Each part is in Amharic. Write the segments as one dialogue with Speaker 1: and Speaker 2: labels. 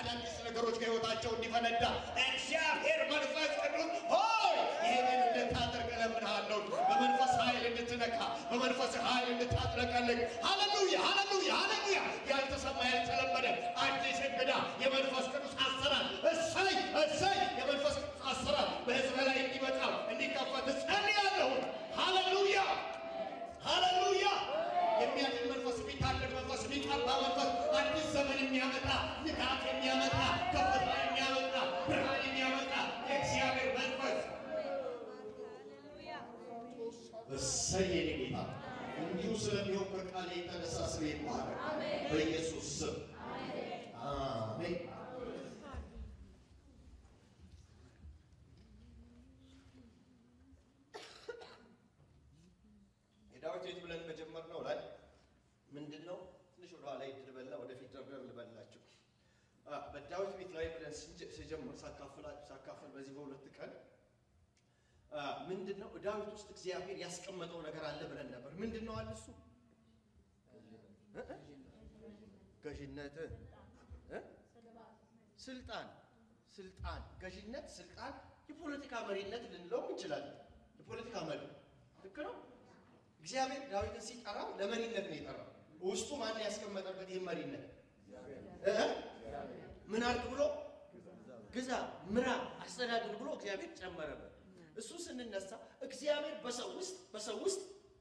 Speaker 1: አዳዲስ ነገሮች ከህይወታቸው እንዲፈነዳ እግዚአብሔር መንፈስ ቅዱስ ሆይ ይህንን እንድታደርግ እለምንሃለሁ። በመንፈስ ኃይል እንድትነካ፣ በመንፈስ ኃይል እንድታጥለቀልቅ። ሃሌሉያ ሃሌሉያ ሃሌሉያ! ያልተሰማ ያልተለመደ አዲስ እንግዳ የመንፈስ ቅዱስ አሰራር እሰይ እሰይ! የመንፈስ ቅዱስ አሰራር በህዝብ ላይ እንዲመጣ እንዲከፈት ጸልያለሁ። ሃሌሉያ ሃሌሉያ! የሚያድን መንፈስ፣ የሚታደግ መንፈስ፣ የሚቀባ መንፈስ፣ አዲስ ዘመን የሚያመጣ ንቃት የሚያመጣ ከፍታ የሚያመጣ ብርሃን የሚያመጣ የእግዚአብሔር መንፈስ እሰይ የኔ ጌታ እንዲሁ ስለሚሆን ከቃል የተነሳ ስሜ ይባረክ በኢየሱስ ስም አሜን። የዳዊት ቤት ብለን በጀመርነው ላይ ምንድን ነው ትንሽ ወደኋላ ይድልበልና ወደፊት ደርደር ልበላችሁ። አ፣ በዳዊት ቤት ላይ ብለን ስንጀ- ስጀምር ሳካፍላ- ሳካፍል በዚህ በሁለት ቀን አ፣ ምንድን ነው ዳዊት ውስጥ እግዚአብሔር ያስቀመጠው ነገር አለ ብለን ነበር። ምንድን ነው አለ እሱ እ? ገዥነት እ? ስልጣን ስልጣን ገዥነት ስልጣን የፖለቲካ መሪነት ልንለውም እንችላለን። የፖለቲካ መሪ ልክ ነው። እግዚአብሔር ዳዊትን ሲጠራው ለመሪነት ነው የጠራው። ውስጡ ማን ያስቀመጠበት ይህ መሪነት እ? ምን አድርግ ብሎ ግዛ፣ ምራ፣ አስተዳድር ብሎ እግዚአብሔር ጨመረበት። እሱ ስንነሳ እግዚአብሔር በሰው ውስጥ በሰው ውስጥ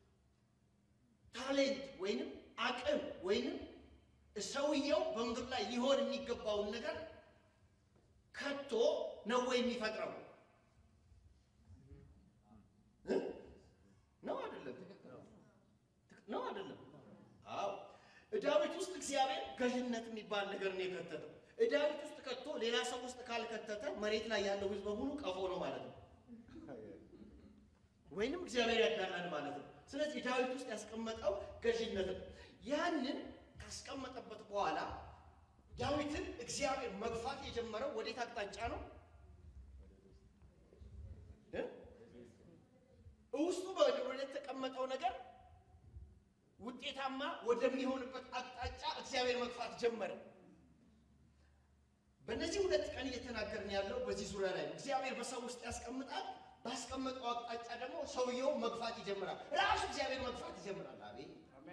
Speaker 1: ታሌንት ወይንም አቅም ወይንም ሰውየው በምድር ላይ ሊሆን የሚገባውን ነገር ከቶ ነው ወይ የሚፈጥረው? እ? ነው አይደለም? ነው አይደለም? አዎ። ዳዊት ውስጥ እግዚአብሔር ገዥነት የሚባል ነገር ነው የከተተው። ዳዊት ውስጥ ከቶ ሌላ ሰው ውስጥ ካልከተተ መሬት ላይ ያለው ሕዝብ በሙሉ ቀፎ ነው ማለት ነው፣ ወይንም እግዚአብሔር ያዳላል ማለት ነው። ስለዚህ ዳዊት ውስጥ ያስቀመጠው ገዥነት ነው። ያንን ካስቀመጠበት በኋላ ዳዊትን እግዚአብሔር መግፋት የጀመረው ወዴት አቅጣጫ ነው? እ? ውስጡ ወደ የተቀመጠው ነገር ውጤታማ ወደሚሆንበት አቅጣጫ እግዚአብሔር መግፋት ጀመረ። በእነዚህ ሁለት ቀን እየተናገርን ያለው በዚህ ዙሪያ ላይ ነው። እግዚአብሔር በሰው ውስጥ ያስቀምጣል። ባስቀመጠው አቅጣጫ ደግሞ ሰውየው መግፋት ይጀምራል። ራሱ እግዚአብሔር መግፋት ይጀምራል። አቤት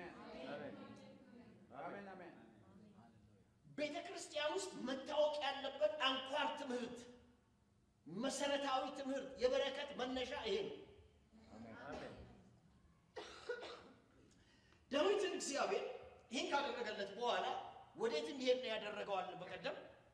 Speaker 1: ቤተ ክርስቲያን ውስጥ መታወቅ ያለበት አንኳር ትምህርት፣ መሰረታዊ ትምህርት፣ የበረከት መነሻ ይሄ ነው። ዳዊትን እግዚአብሔር ይህን ካደረገለት በኋላ ወዴት እንዲሄድ ነው ያደረገዋል? በቀደም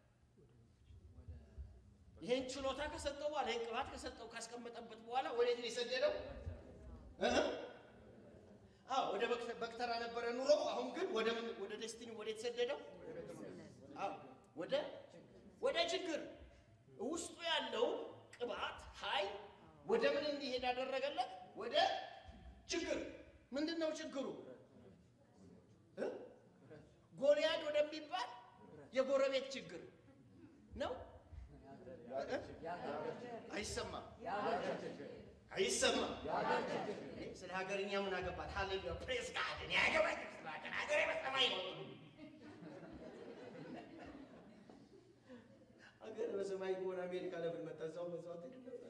Speaker 1: ይህን ችሎታ ከሰጠው በኋላ ይህን ቅባት ከሰጠው ካስቀመጠበት በኋላ ወዴት ነው የሰደደው? እ? አዎ ወደ በክተ- በክተራ ነበረ ኑሮ። አሁን ግን ወደ ምን ወደ ዴስቲኒ ወደ የተሰደደው አዎ ወደ ወደ ችግር ውስጡ ያለው ቅባት ኃይል ወደ ምን እንዲሄድ ያደረገለት? ወደ ችግር። ምንድን ነው ችግሩ? እ? ጎልያድ ወደሚባል የጎረቤት ችግር ነው። እ? አይሰማም አይሰማም። ስለ ሀገርኛ ምን አገባት? ሃሌሉያ ፕሬስ ጋድ እኔ አያገባኝም ስለ ሀገር ሀገሬ በሰማይ ነው። ሀገር በሰማይ ከሆነ አሜሪካ ለምን መጣ? እዛው በዛው አትሄድም ነበር?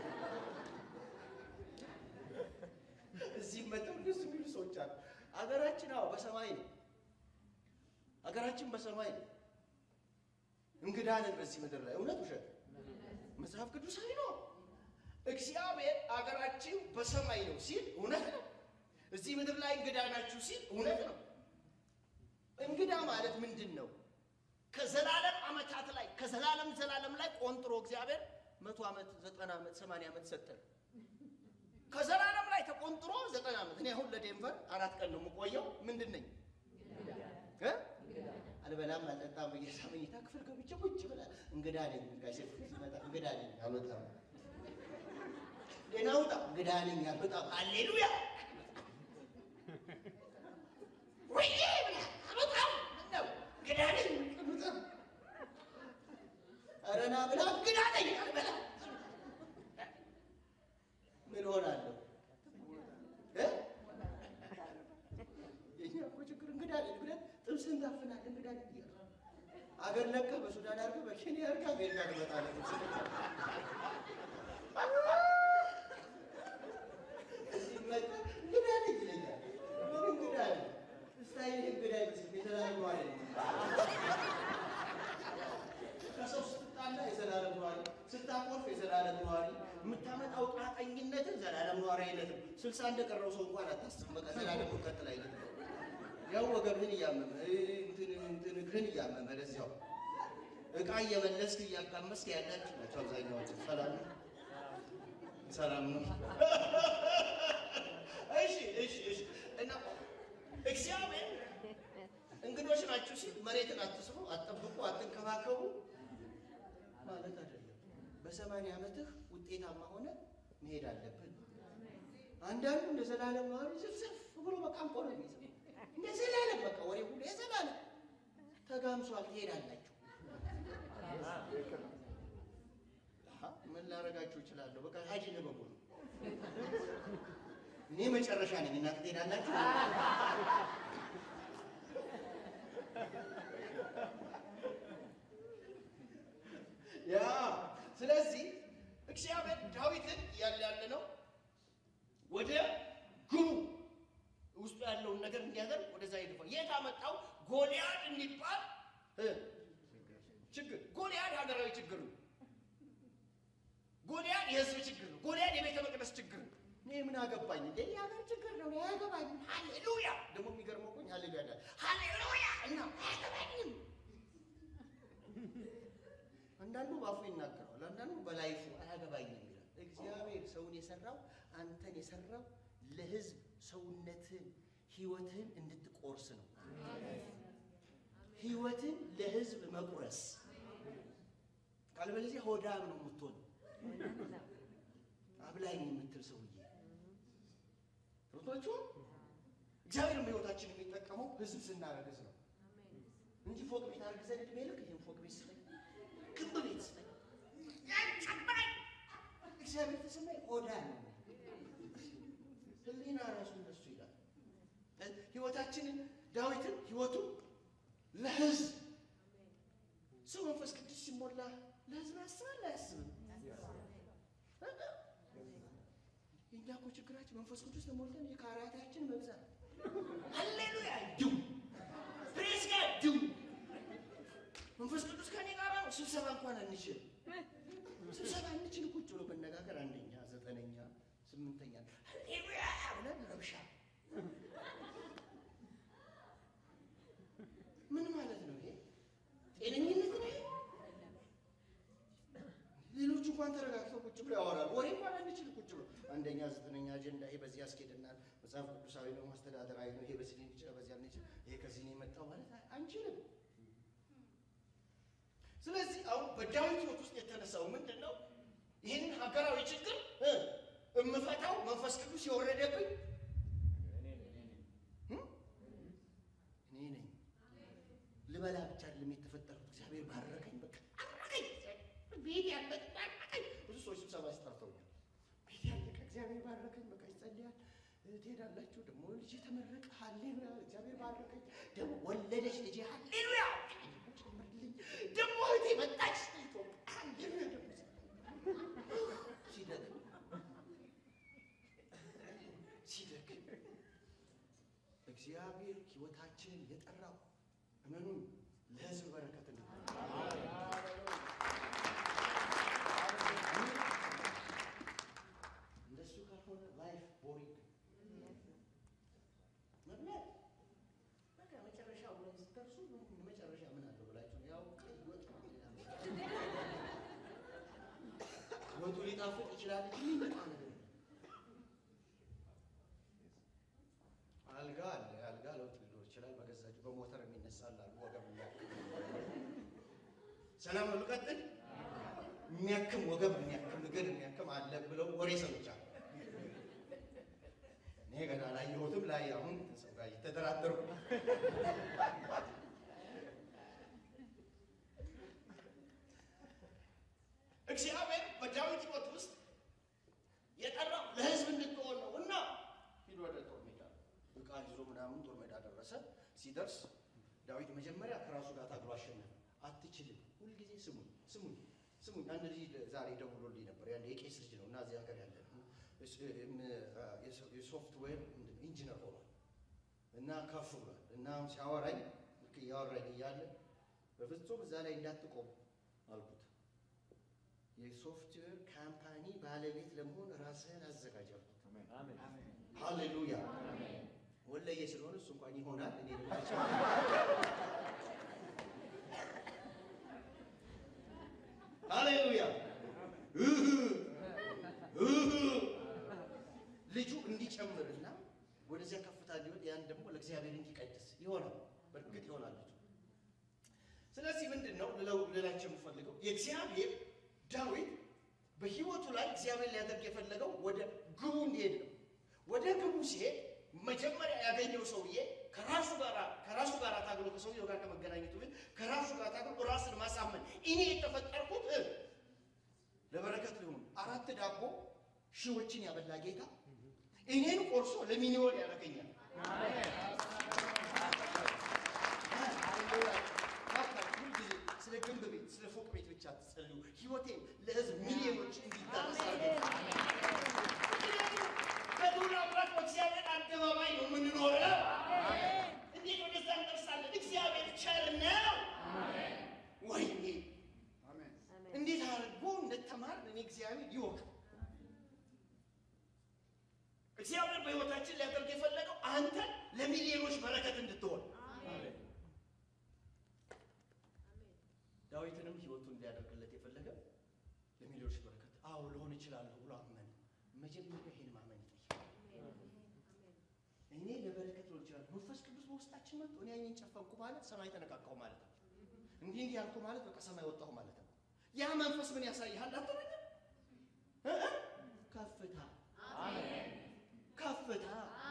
Speaker 1: እዚህ መጥተው ደስ የሚሉ ሰዎች አሉ። ሀገራችን አዎ በሰማይ ነው። ሀገራችን በሰማይ ነው። እንግዳ ነን በዚህ ምድር ላይ። እውነት ውሸት? መጽሐፍ ቅዱሳዊ ነው። እግዚአብሔር አገራችን በሰማይ ነው ሲል እውነት ነው። እዚህ ምድር ላይ እንግዳ ናችሁ ሲል እውነት ነው። እንግዳ ማለት ምንድን ነው? ከዘላለም ዓመታት ላይ ከዘላለም ዘላለም ላይ ቆንጥሮ እግዚአብሔር መቶ ዓመት ዘጠና ዓመት ሰማንያ ዓመት ሰጠን። ከዘላለም ላይ ተቆንጥሮ ዘጠና ዓመት። እኔ አሁን ለዴንቨር አራት ቀን ነው የምቆየው። ምንድን ነኝ እ? አልበላም አልጠጣም ብዬ መኝታ ክፍል ገብቼ ቁጭ ብላ እንግዳ ነኝ። ጋሽ ሲመጣ እንግዳ ነኝ አልወጣም፣ ሌና ውጣ እንግዳ ነኝ አልወጣም። ሃሌሉያ ወይዬ ብላ አልወጣም። ምነው እንግዳ ነኝ አልወጣም። ኧረ ና ብላ እንግዳ ነኝ አልበላም። ምን ሆናለሁ እ? የእኛ እኮ ችግር እንግዳ ነኝ ብለን ጥብስ እንጋፍናለን። እንግዳ ነኝ እያልን አገር ለቀህ በሱዳን አድርገህ በኬንያ አድርገህ አሜሪካ ትመጣለህ። እዚህ መጣህ እንግዳ ነኝ ይለኛል። ምን እንግዳ ነኝ? ስታይል እንግዳ አይመስልም። የዘላለም ነዋሪ ነኝ። ከሰው ስትጣላ የዘላለም ነዋሪ፣ ስታኮርፍ የዘላለም ነዋሪ፣ የምታመጣው ጣጠኝነትን ዘላለም ነዋሪ አይነትም። ስልሳ እንደቀረው ሰው እንኳን አታስብም። በቃ ዘላለም ነው ቀጥል አይነት ያው ወገብህን እያመመ እንትን እንትን እግርህን እያመመ ለዚያው እቃ እየመለስክ እያቃመስክ ያላችሁ ናቸው አብዛኛዎቹ። ሰላም ነው፣ ሰላም ነው። እሺ እሺ እሺ። እና እግዚአብሔር እንግዶች ናችሁ ሲል መሬትን አትስሩ፣ አትጠብቁ፣ አትንከባከቡ ማለት አይደለም። በሰማንያ ዓመትህ ውጤታማ ሆነ መሄድ አለብን። አንዳንዱ እንደ ዘላለም ነዋሪ ዝፍዝፍ ብሎ በቃ እንቆ ነው የሚይዘው። እንደ ዘላለም በቃ ወሬ ሁሉ የዘላለም ተጋምሷል። ትሄዳላችሁ። አሃ፣ ምን ላደርጋችሁ እችላለሁ? በቃ ሀጂ ልበቁ ነው። እኔ መጨረሻ ነኝ። እናንተ ትሄዳላችሁ። ያ ስለዚህ እግዚአብሔር ዳዊትን ያለ ያለ ነው ወደ ግቡ ውስጡ ያለውን ነገር እንዲያደርግ ወደዛ ይገፋል። የት አመጣው? ጎልያድ የሚባል እ ችግር ጎልያድ ሀገራዊ ችግር ነው። ጎልያድ የህዝብ ችግር ነው። ጎልያድ የቤተ መቅደስ ችግር ነው። እኔ ምን አገባኝ እንደ የሀገር ችግር ነው። እኔ አያገባኝም። ሃሌሉያ ደግሞ የሚገርመው እኮ ሃሌሉያ ዳል ሃሌሉያ እና አያገባኝም። አንዳንዱ ባፉ ይናገረዋል፣ አንዳንዱ በላይፉ አያገባኝም ይላል። እግዚአብሔር ሰውን የሰራው አንተን የሰራው ለህዝብ ሰውነትን ህይወትን እንድትቆርስ ነው። ህይወትን ለህዝብ መቁረስ ካልበለዚያ ሆዳም ነው የምትሆን አብላኝ የምትል ሰውዬ ሮቶቹ እግዚአብሔር በህይወታችን የሚጠቀመው ህዝብ ስናረግዝ ነው እንጂ ፎቅ ቤት አርግዘን እድሜ ልክ ይህን ፎቅ ቤት ስጠኝ፣ ግንብ ቤት ስጠኝ፣ ያንጨባኝ እግዚአብሔር ተሰማኝ ሆዳ ነው። ህሊና ራሱ እንደሱ ይላል። ህይወታችንን ዳዊትን ህይወቱ ለህዝብ ሰው መንፈስ ቅዱስ ሲሞላ ለህዝብ ያስባል አያስብም? የእኛ እኮ ችግራችን መንፈስ ቅዱስ ተሞልተን የካራታችን መብዛት። ሃሌሉያ ዱ ፕሬዝ ጋድ ዱ መንፈስ ቅዱስ ከኔ ጋር ነው። ስብሰባ እንኳን አንችል ስብሰባ አንችል ቁጭ ብሎ መነጋገር አንደኛ፣ ዘጠነኛ፣ ስምንተኛ ሃሌሉያ ብለን ረብሻ ምን ማለት ነው ይሄ? ጤነኝነት ነው ይሄ? ሌሎቹ እንኳን ተረጋግተው ቁጭ ብሎ ያወራሉ። ወሬ እንኳን አንችል ቁጭ ብሎ አንደኛ ዘጠነኛ አጀንዳ ይሄ በዚህ ያስኬደናል፣ መጽሐፍ ቅዱሳዊ ነው፣ አስተዳደራዊ ነው፣ ይሄ በዚህ ሊንችል በዚህ አንችል፣ ይሄ ከዚህ ነው የመጣው ማለት አንችልም። ስለዚህ አሁን በዳዊት ሕይወት ውስጥ የተነሳው ምንድን ነው? ይህንን ሀገራዊ ችግር እ እምፈታው መንፈስ ቅዱስ የወረደብኝ እ? እኔ ነኝ። ልበላ ብቻ አይደለም የተፈጠርኩት። እግዚአብሔር ባረከኝ፣ በቃ አረከኝ። ቤት ያለ ባረከኝ። ብዙ ሰዎች ስብሰባ ሲጠርተውኛል። ቤት ያለ እግዚአብሔር ባረከኝ፣ በቃ ይጸልያል። ትሄዳላችሁ ደግሞ ልጄ ተመረቀ፣ ሃሌሉያ፣ እግዚአብሔር ባረከኝ። ደግሞ ወለደች ልጄ፣ ሃሌሉያ፣ ጨምርልኝ። ደግሞ እህቴ መጣች፣ ሃሌሉያ። ደግሞ ሲደክም ሲደክም እግዚአብሔር ሕይወታችንን የጠራው እመኑን ለሕዝብ በረከት እንዲሆን እንደሱ ካልሆነ ላይፍ ቦሪንግ መብላት በቃ መጨረሻው ላይ ስትደርሱ ምን መጨረሻ ምን አለው ብላችሁ ያው ቀይ ወጥ ነው ሌላ ምን ወጡ ሊጣፍጥ ይችላል እንጂ የሚመጣ ነገር የለም። አልጋ አለ። አልጋ ለውጥ ሊኖር ይችላል። በገዛችሁ በሞተር የሚነሳ አለ አሉ ወገብ የሚያክም ሰላም ነው። ልቀጥል። የሚያክም ወገብ የሚያክም እግር የሚያክም አለ ብለው ወሬ ሰምቻለሁ። እኔ ገና አላየሁትም። ላይ አሁን ሰው ጋር እየተደራደርኩ እግዚአብሔር በዳዊት ሕይወት ውስጥ የጠራው ለሕዝብ እንድትሆን ነው እና ሂድ ወደ ጦር ሜዳ ዕቃ ይዞ ምናምን ጦር ሜዳ ደረሰ። ሲደርስ ዳዊት መጀመሪያ ከራሱ ጋር ታግሎ አሸነፈ። አትሂድ አትችልም። ሁልጊዜ ስሙኝ ስሙኝ ስሙኝ። አንድ ልጅ ዛሬ ደውሎልኝ ነበር። ያን የቄስ ልጅ ነው እና እዚህ ሀገር ያለ ነው። እስ- እም፣ አ፣ የሶ- የሶፍትዌር ኢንጂነር ሆኗል እና ከፍ ብሏል እና አሁን ሲያወራኝ ልክ እያወራኝ እያለ በፍጹም እዛ ላይ እንዳትቆም አልኩት። የሶፍትዌር ካምፓኒ ባለቤት ለመሆን ራስህን አዘጋጅ አልኩት። ሃሌሉያ ወለየ ስለሆነ እሱ እንኳን ይሆናል። እኔ ደግሞ አልችልም። ሃሌሉያ እህ እህ ልጁ እንዲጨምርና ወደዚያ ከፍታ እንዲወጥ ያን ደግሞ ለእግዚአብሔር እንዲቀድስ ይሆናል። በእርግጥ ይሆናል ልጁ። ስለዚህ ምንድን ነው ልለው ልላቸው የምፈልገው የእግዚአብሔር ዳዊት በሕይወቱ ላይ እግዚአብሔር ሊያደርግ የፈለገው ወደ ግቡ እንዲሄድ ነው። ወደ ግቡ ሲሄድ መጀመሪያ ያገኘው ሰውዬ ከራሱ ጋር ከራሱ ጋር ታግሎ ከሰውየው ጋር ከመገናኘቱ በፊት ከራሱ ጋር ታግሎ ራስን ማሳመን እኔ የተፈጠርኩት እ ለበረከት ሊሆኑ አራት ዳቦ ሺዎችን ያበላ ጌታ እኔን ቆርሶ ለሚሊዮን ያደርገኛል። ሁልጊዜ ስለ ግንብ ቤት ስለ ፎቅ ቤት ብቻ ትጸልዩ። ህይወቴም ለህዝብ ሚሊዮኖች እንዲዳረስ በዱር አምላክ በእግዚአብሔር አደባባይ ነው የምንኖረው። እንዴት ወደዛ እንደርሳለን? እግዚአብሔር ቸር ነው። ወይኔ እንዴት አድርጎ እንደተማር እኔ እግዚአብሔር ይወቅ። እግዚአብሔር በህይወታችን ሊያደርግ የፈለገው አንተ ለሚሊዮኖች በረከት እንድትሆን ዳዊትንም ህይወቱን እንዲያደርግለት የፈለገ ለሚሊዮኖች በረከት አዎ ልሆን እችላለሁ ብሎ አመነ። መጀመሪያ ይሄን ማመን ይጠይቃል። እኔ ለበረከት ልሆን እችላለሁ። መንፈስ ቅዱስ በውስጣችን መጥቶ እኔ አይኔን ጨፈንኩ ማለት ሰማይ ተነቃቃሁ ማለት ነው። እንዲህ እንዲህ ያልኩ ማለት በቃ ሰማይ ወጣሁ ማለት ነው። ያ መንፈስ ምን ያሳይሃል? አትበኝም እ እ ከፍታ ከፍታ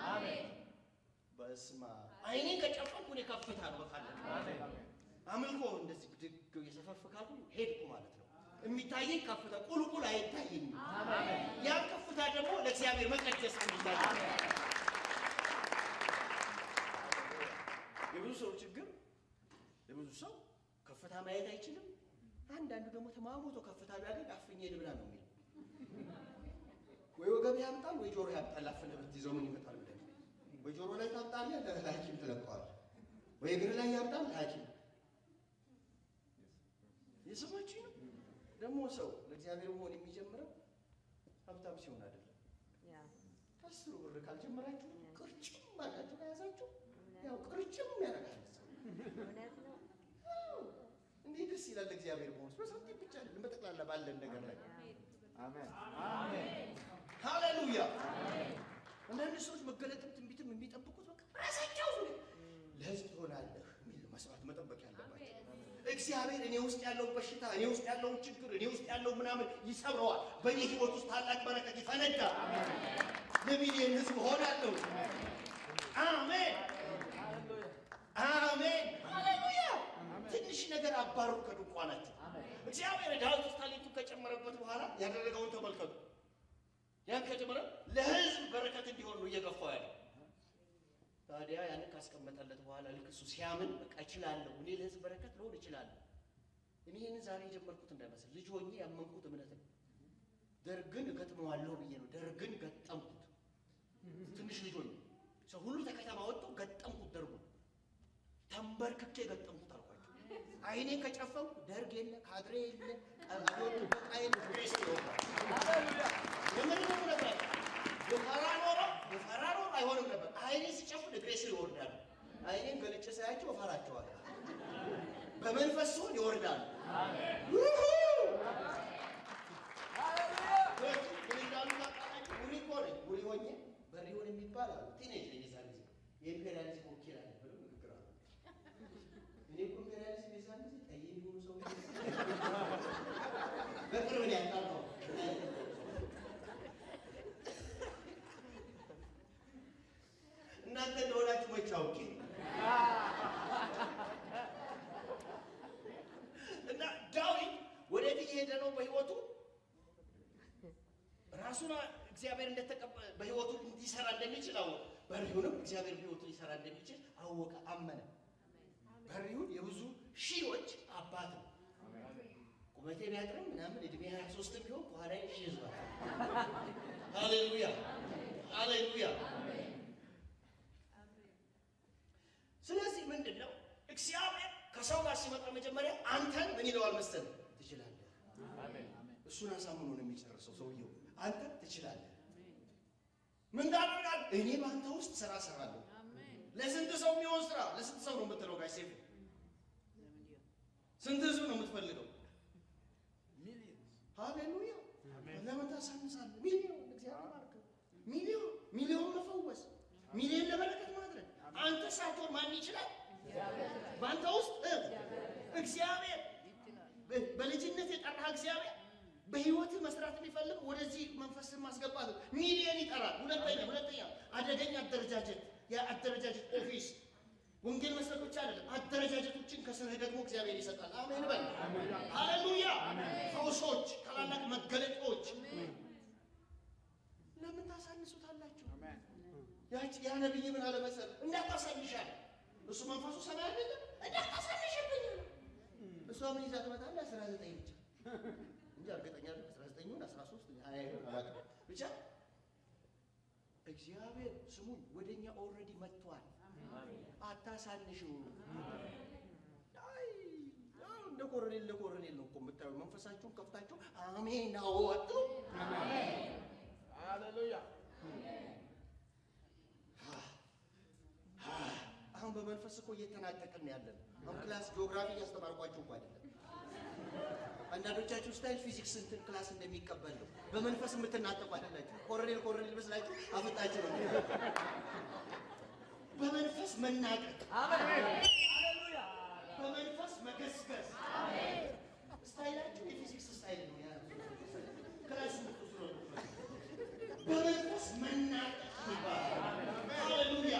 Speaker 1: በስማ አይኔን ከጨፈንኩ እኔ ከፍታ ነው በቃ አለቀ። አምልኮ እንደዚህ ብድግ የሰፈርፍ ካልኩ ሄድኩ ማለት ነው። የሚታየኝ ከፍታ ቁልቁል አይታየኝም። ያ ከፍታ ደግሞ ለእግዚአብሔር መቀደስ እንዲታይ የብዙ ሰው ችግር የብዙ ሰው ከፍታ ማየት አይችልም። አንዳንዱ ደግሞ ተማሞቶ ከፍታ ቢያገኝ አፍኜ ልብላ ነው የሚለው። ወይ ወገብ ያምጣል ወይ ጆሮ ያምጣል። አፍነህ ብትይዘው ምን ይመጣል ብለህ ወይ ጆሮ ላይ ታምጣለህ፣ ለሐኪም ትለቀዋለህ። ወይ እግር ላይ ያምጣል ለሐኪም የሰማችሁ ነው። ደግሞ ሰው ለእግዚአብሔር መሆን የሚጀምረው ሀብታም ሲሆን አይደለም። አስሩ ብር ካልጀመራችሁ ቅርጭም አድርጋችሁ ከያዛችሁ ያው ቅርጭም ያደርጋል ሰው። አዎ፣ እንዴት ደስ ይላል እግዚአብሔር መሆን በሳንቲም ብቻ አይደለም፣ በጠቅላላ ባለን ነገር ላይ ሃሌሉያ። አንዳንድ ሰዎች መገለጥም ትንቢትም የሚጠብቁት በቃ ራሳቸው ለህዝብ ትሆናለህ የሚል መስዋዕት መጠበቅ ያለባቸው እግዚአብሔር እኔ ውስጥ ያለውን በሽታ እኔ ውስጥ ያለውን ችግር እኔ ውስጥ ያለው ምናምን ይሰብረዋል። በእኔ ህይወት ውስጥ ታላቅ በረከት ይፈነዳል። ለሚሊዮን ህዝብ ሆናለሁ። አሜን አሜን ሃሌሉያ። ትንሽ ነገር አባሩ ከድንኳናቸው እግዚአብሔር ዳዊት ውስጥ ታሌንቱን ከጨመረበት በኋላ ያደረገውን ተመልከቱ። ያን ከጨመረ ለህዝብ በረከት እንዲሆን ነው እየገፋው ያለው። ታዲያ ያንን ካስቀመጠለት በኋላ ልክ እሱ ሲያምን በቃ እችላለሁ፣ እኔ ለህዝብ በረከት ልሆን እችላለሁ። እኔ ይህንን ዛሬ የጀመርኩት እንዳይመስል ልጅ ሆኜ ያመንኩት እምነት ነው። ደርግን እገጥመዋለሁ ብዬ ነው ደርግን ገጠምኩት። ትንሽ ልጅ ሆኜ ሰው ሁሉ ተከተማ ወጥቶ ገጠምኩት። ደርጉን ተንበርክኬ ገጠምኩት አልኳቸው። አይኔን ከጨፈንኩ ደርግ የለ ካድሬ የለ አብዮት ጥበቃ የለ ግሬስ ይወጣል። የምን ነው ነበር የፈራ ኖሮ የፈራ ኖሮ አይሆንም ነበር። አይኔ ሲጨፍን እግሬ ስር ይወርዳሉ። አይኔን ገልጬ ሳያቸው እፈራቸዋለሁ። በመንፈስ ሲሆን ይወርዳሉ። ውሁ! ምን እንዳሉ ታውቃላችሁ? ጉሪ እኮ ነኝ። ጉሪ ሆኜ በሪሆን የሚባል አሉ ቲኔጅ ነኝ የዛን ጊዜ የኢምፔሪያሊዝም ወኪል አለ ብለው ንግግር አሉ። እኔ እኮ ኢምፔሪያሊዝም የዛን ጊዜ ጠይ የሚሆኑ ሰው በቅርብ ነው ያጣራው። እናንተ እንደሆናችሁ መች አውቄ እና ዳዊት ወዴት እየሄደ ነው በህይወቱ ራሱን እግዚአብሔር እንደተቀበ በህይወቱ እንዲሰራ እንደሚችል አወቀ። በሪሁንም እግዚአብሔር በህይወቱ ሊሰራ እንደሚችል አወቀ፣ አመነ። በሪሁን የብዙ ሺዎች አባት ነው። ቁመቴ ቢያጥርም ምናምን እድሜ ሀያ ሶስትም ቢሆን ከኋላ ሺ ይዟል። ሃሌሉያ ሃሌሉያ። ስለዚህ ምንድን ነው እግዚአብሔር ከሰው ጋር ሲመጣ መጀመሪያ አንተን ምን ይለዋል መሰለህ? ትችላለህ። እሱን አሳምኖ ነው የሚጨርሰው ሰውየው። አንተ ትችላለህ። ምን ታደርጋለህ? እኔ በአንተ ውስጥ ስራ እሰራለሁ። ለስንት ሰው የሚሆን ስራ? ለስንት ሰው ነው የምትለው? ጋሽ ሴፉ ስንት ህዝብ ነው የምትፈልገው? ሃሌሉያ ለምን ታሳንሳለህ? ሚሊዮን እግዚአብሔር ባርከው። ሚሊዮን ሚሊዮን መፈወስ፣ ሚሊዮን ለበረከት ማድረግ አንተ ሳትሆን ማን ይችላል? በአንተ ውስጥ እ እግዚአብሔር በ- በልጅነት የጠራህ እግዚአብሔር በህይወትህ መስራት የሚፈልግ ወደዚህ መንፈስን ማስገባት ነው። ሚሊዮን ይጠራል። ሁለተኛ ሁለተኛ አደገኛ አደረጃጀት የአደረጃጀት ኦፊስ ወንጌል መስጠት ብቻ አይደለም፣ አደረጃጀቶችን ከስርህ ደግሞ እግዚአብሔር ይሰጣል። አሜን በል። ሃሌሉያ። ፈውሶች፣ ታላላቅ መገለጦች ለምን ታሳንሱታላችሁ? ያቺ ያ ነቢይ ምን አለ መሰለህ? እንዳታሳንሻል እሱ መንፈሱ ሰማይ አይደለም እንዳታሳንሽብኝ ነው። እሷ ምን ይዛ ትመጣለህ? አስራ ዘጠኝ ብቻ እንጂ እርግጠኛ አይደለም አስራ ዘጠኙን አስራ ሶስት ሀያ ይሆን አላውቅም። ብቻ እግዚአብሔር ስሙን ወደኛ ኦልሬዲ መጥቷል። አታሳንሽው። አይ ያው እንደ ኮረኔል ለኮረኔል ነው እኮ የምታዩ። መንፈሳችሁን ከፍታችሁ አሜን አዎ አትሉ።
Speaker 2: ሃሌሉያ
Speaker 1: አሁን በመንፈስ እኮ እየተናጠቅን ያለን። አሁን ክላስ ጂኦግራፊ እያስተማርኳችሁ እኮ አይደለም። አንዳንዶቻችሁ ስታይል ፊዚክስ እንትን ክላስ እንደሚቀበል ነው። በመንፈስ የምትናጠቁ አይደላችሁ። ኮረኔል ኮረኔል መስላችሁ አፍጣችሁ ነው። በመንፈስ መናጠቅ፣
Speaker 2: ሃሌሉያ
Speaker 1: በመንፈስ መገስገስ። ስታይላችሁ የፊዚክስ ስታይል ነው። ያ ክላስ የምትወስዱ ነው። በመንፈስ መናጠቅ ይባላል። ሃሌሉያ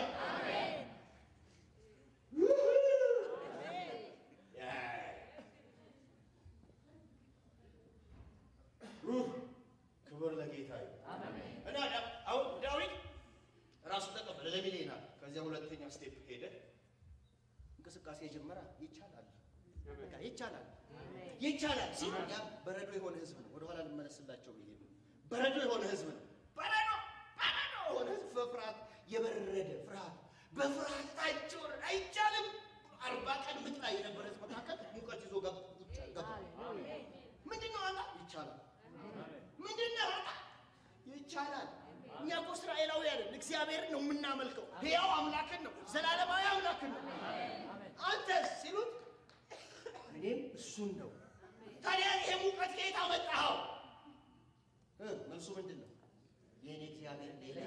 Speaker 1: ሩህ ክብር ለጌታ ይሁን። እና ዳ- አሁን ዳዊት ራሱ ተቀበለ ለሚሊዮናል። ከዚያ ሁለተኛ ስቴፕ ሄደ፣ እንቅስቃሴ ጀመረ። ይቻላል፣ በቃ ይቻላል፣ ይቻላል ሲል ያ በረዶ የሆነ ህዝብ ነው። ወደኋላ ልመለስላቸው ብዬ ነው። በረዶ የሆነ ህዝብ ነው። በረዶ በረዶ የሆነ ህዝብ በፍርሃት የበረደ ፍርሃት በፍርሃት ታጅቦ አይቻልም። አርባ ቀን ምጥ ላይ የነበረ ህዝብ መካከል ሙቀት ይዞ ገባ ገባ። ምንድን ነው አላ ይቻላል ምንድን ነው አላ ይቻላል። እኛ እኮ እስራኤላውያን እግዚአብሔርን ነው የምናመልከው። ሕያው አምላክን ነው፣ ዘላለማዊ አምላክን ነው። አንተስ ሲሉት እኔም እሱን ነው። ታዲያ ይሄ ሙቀት ከየት አመጣኸው? እ መልሱ ምንድን ነው? የእኔ እግዚአብሔር ሌላ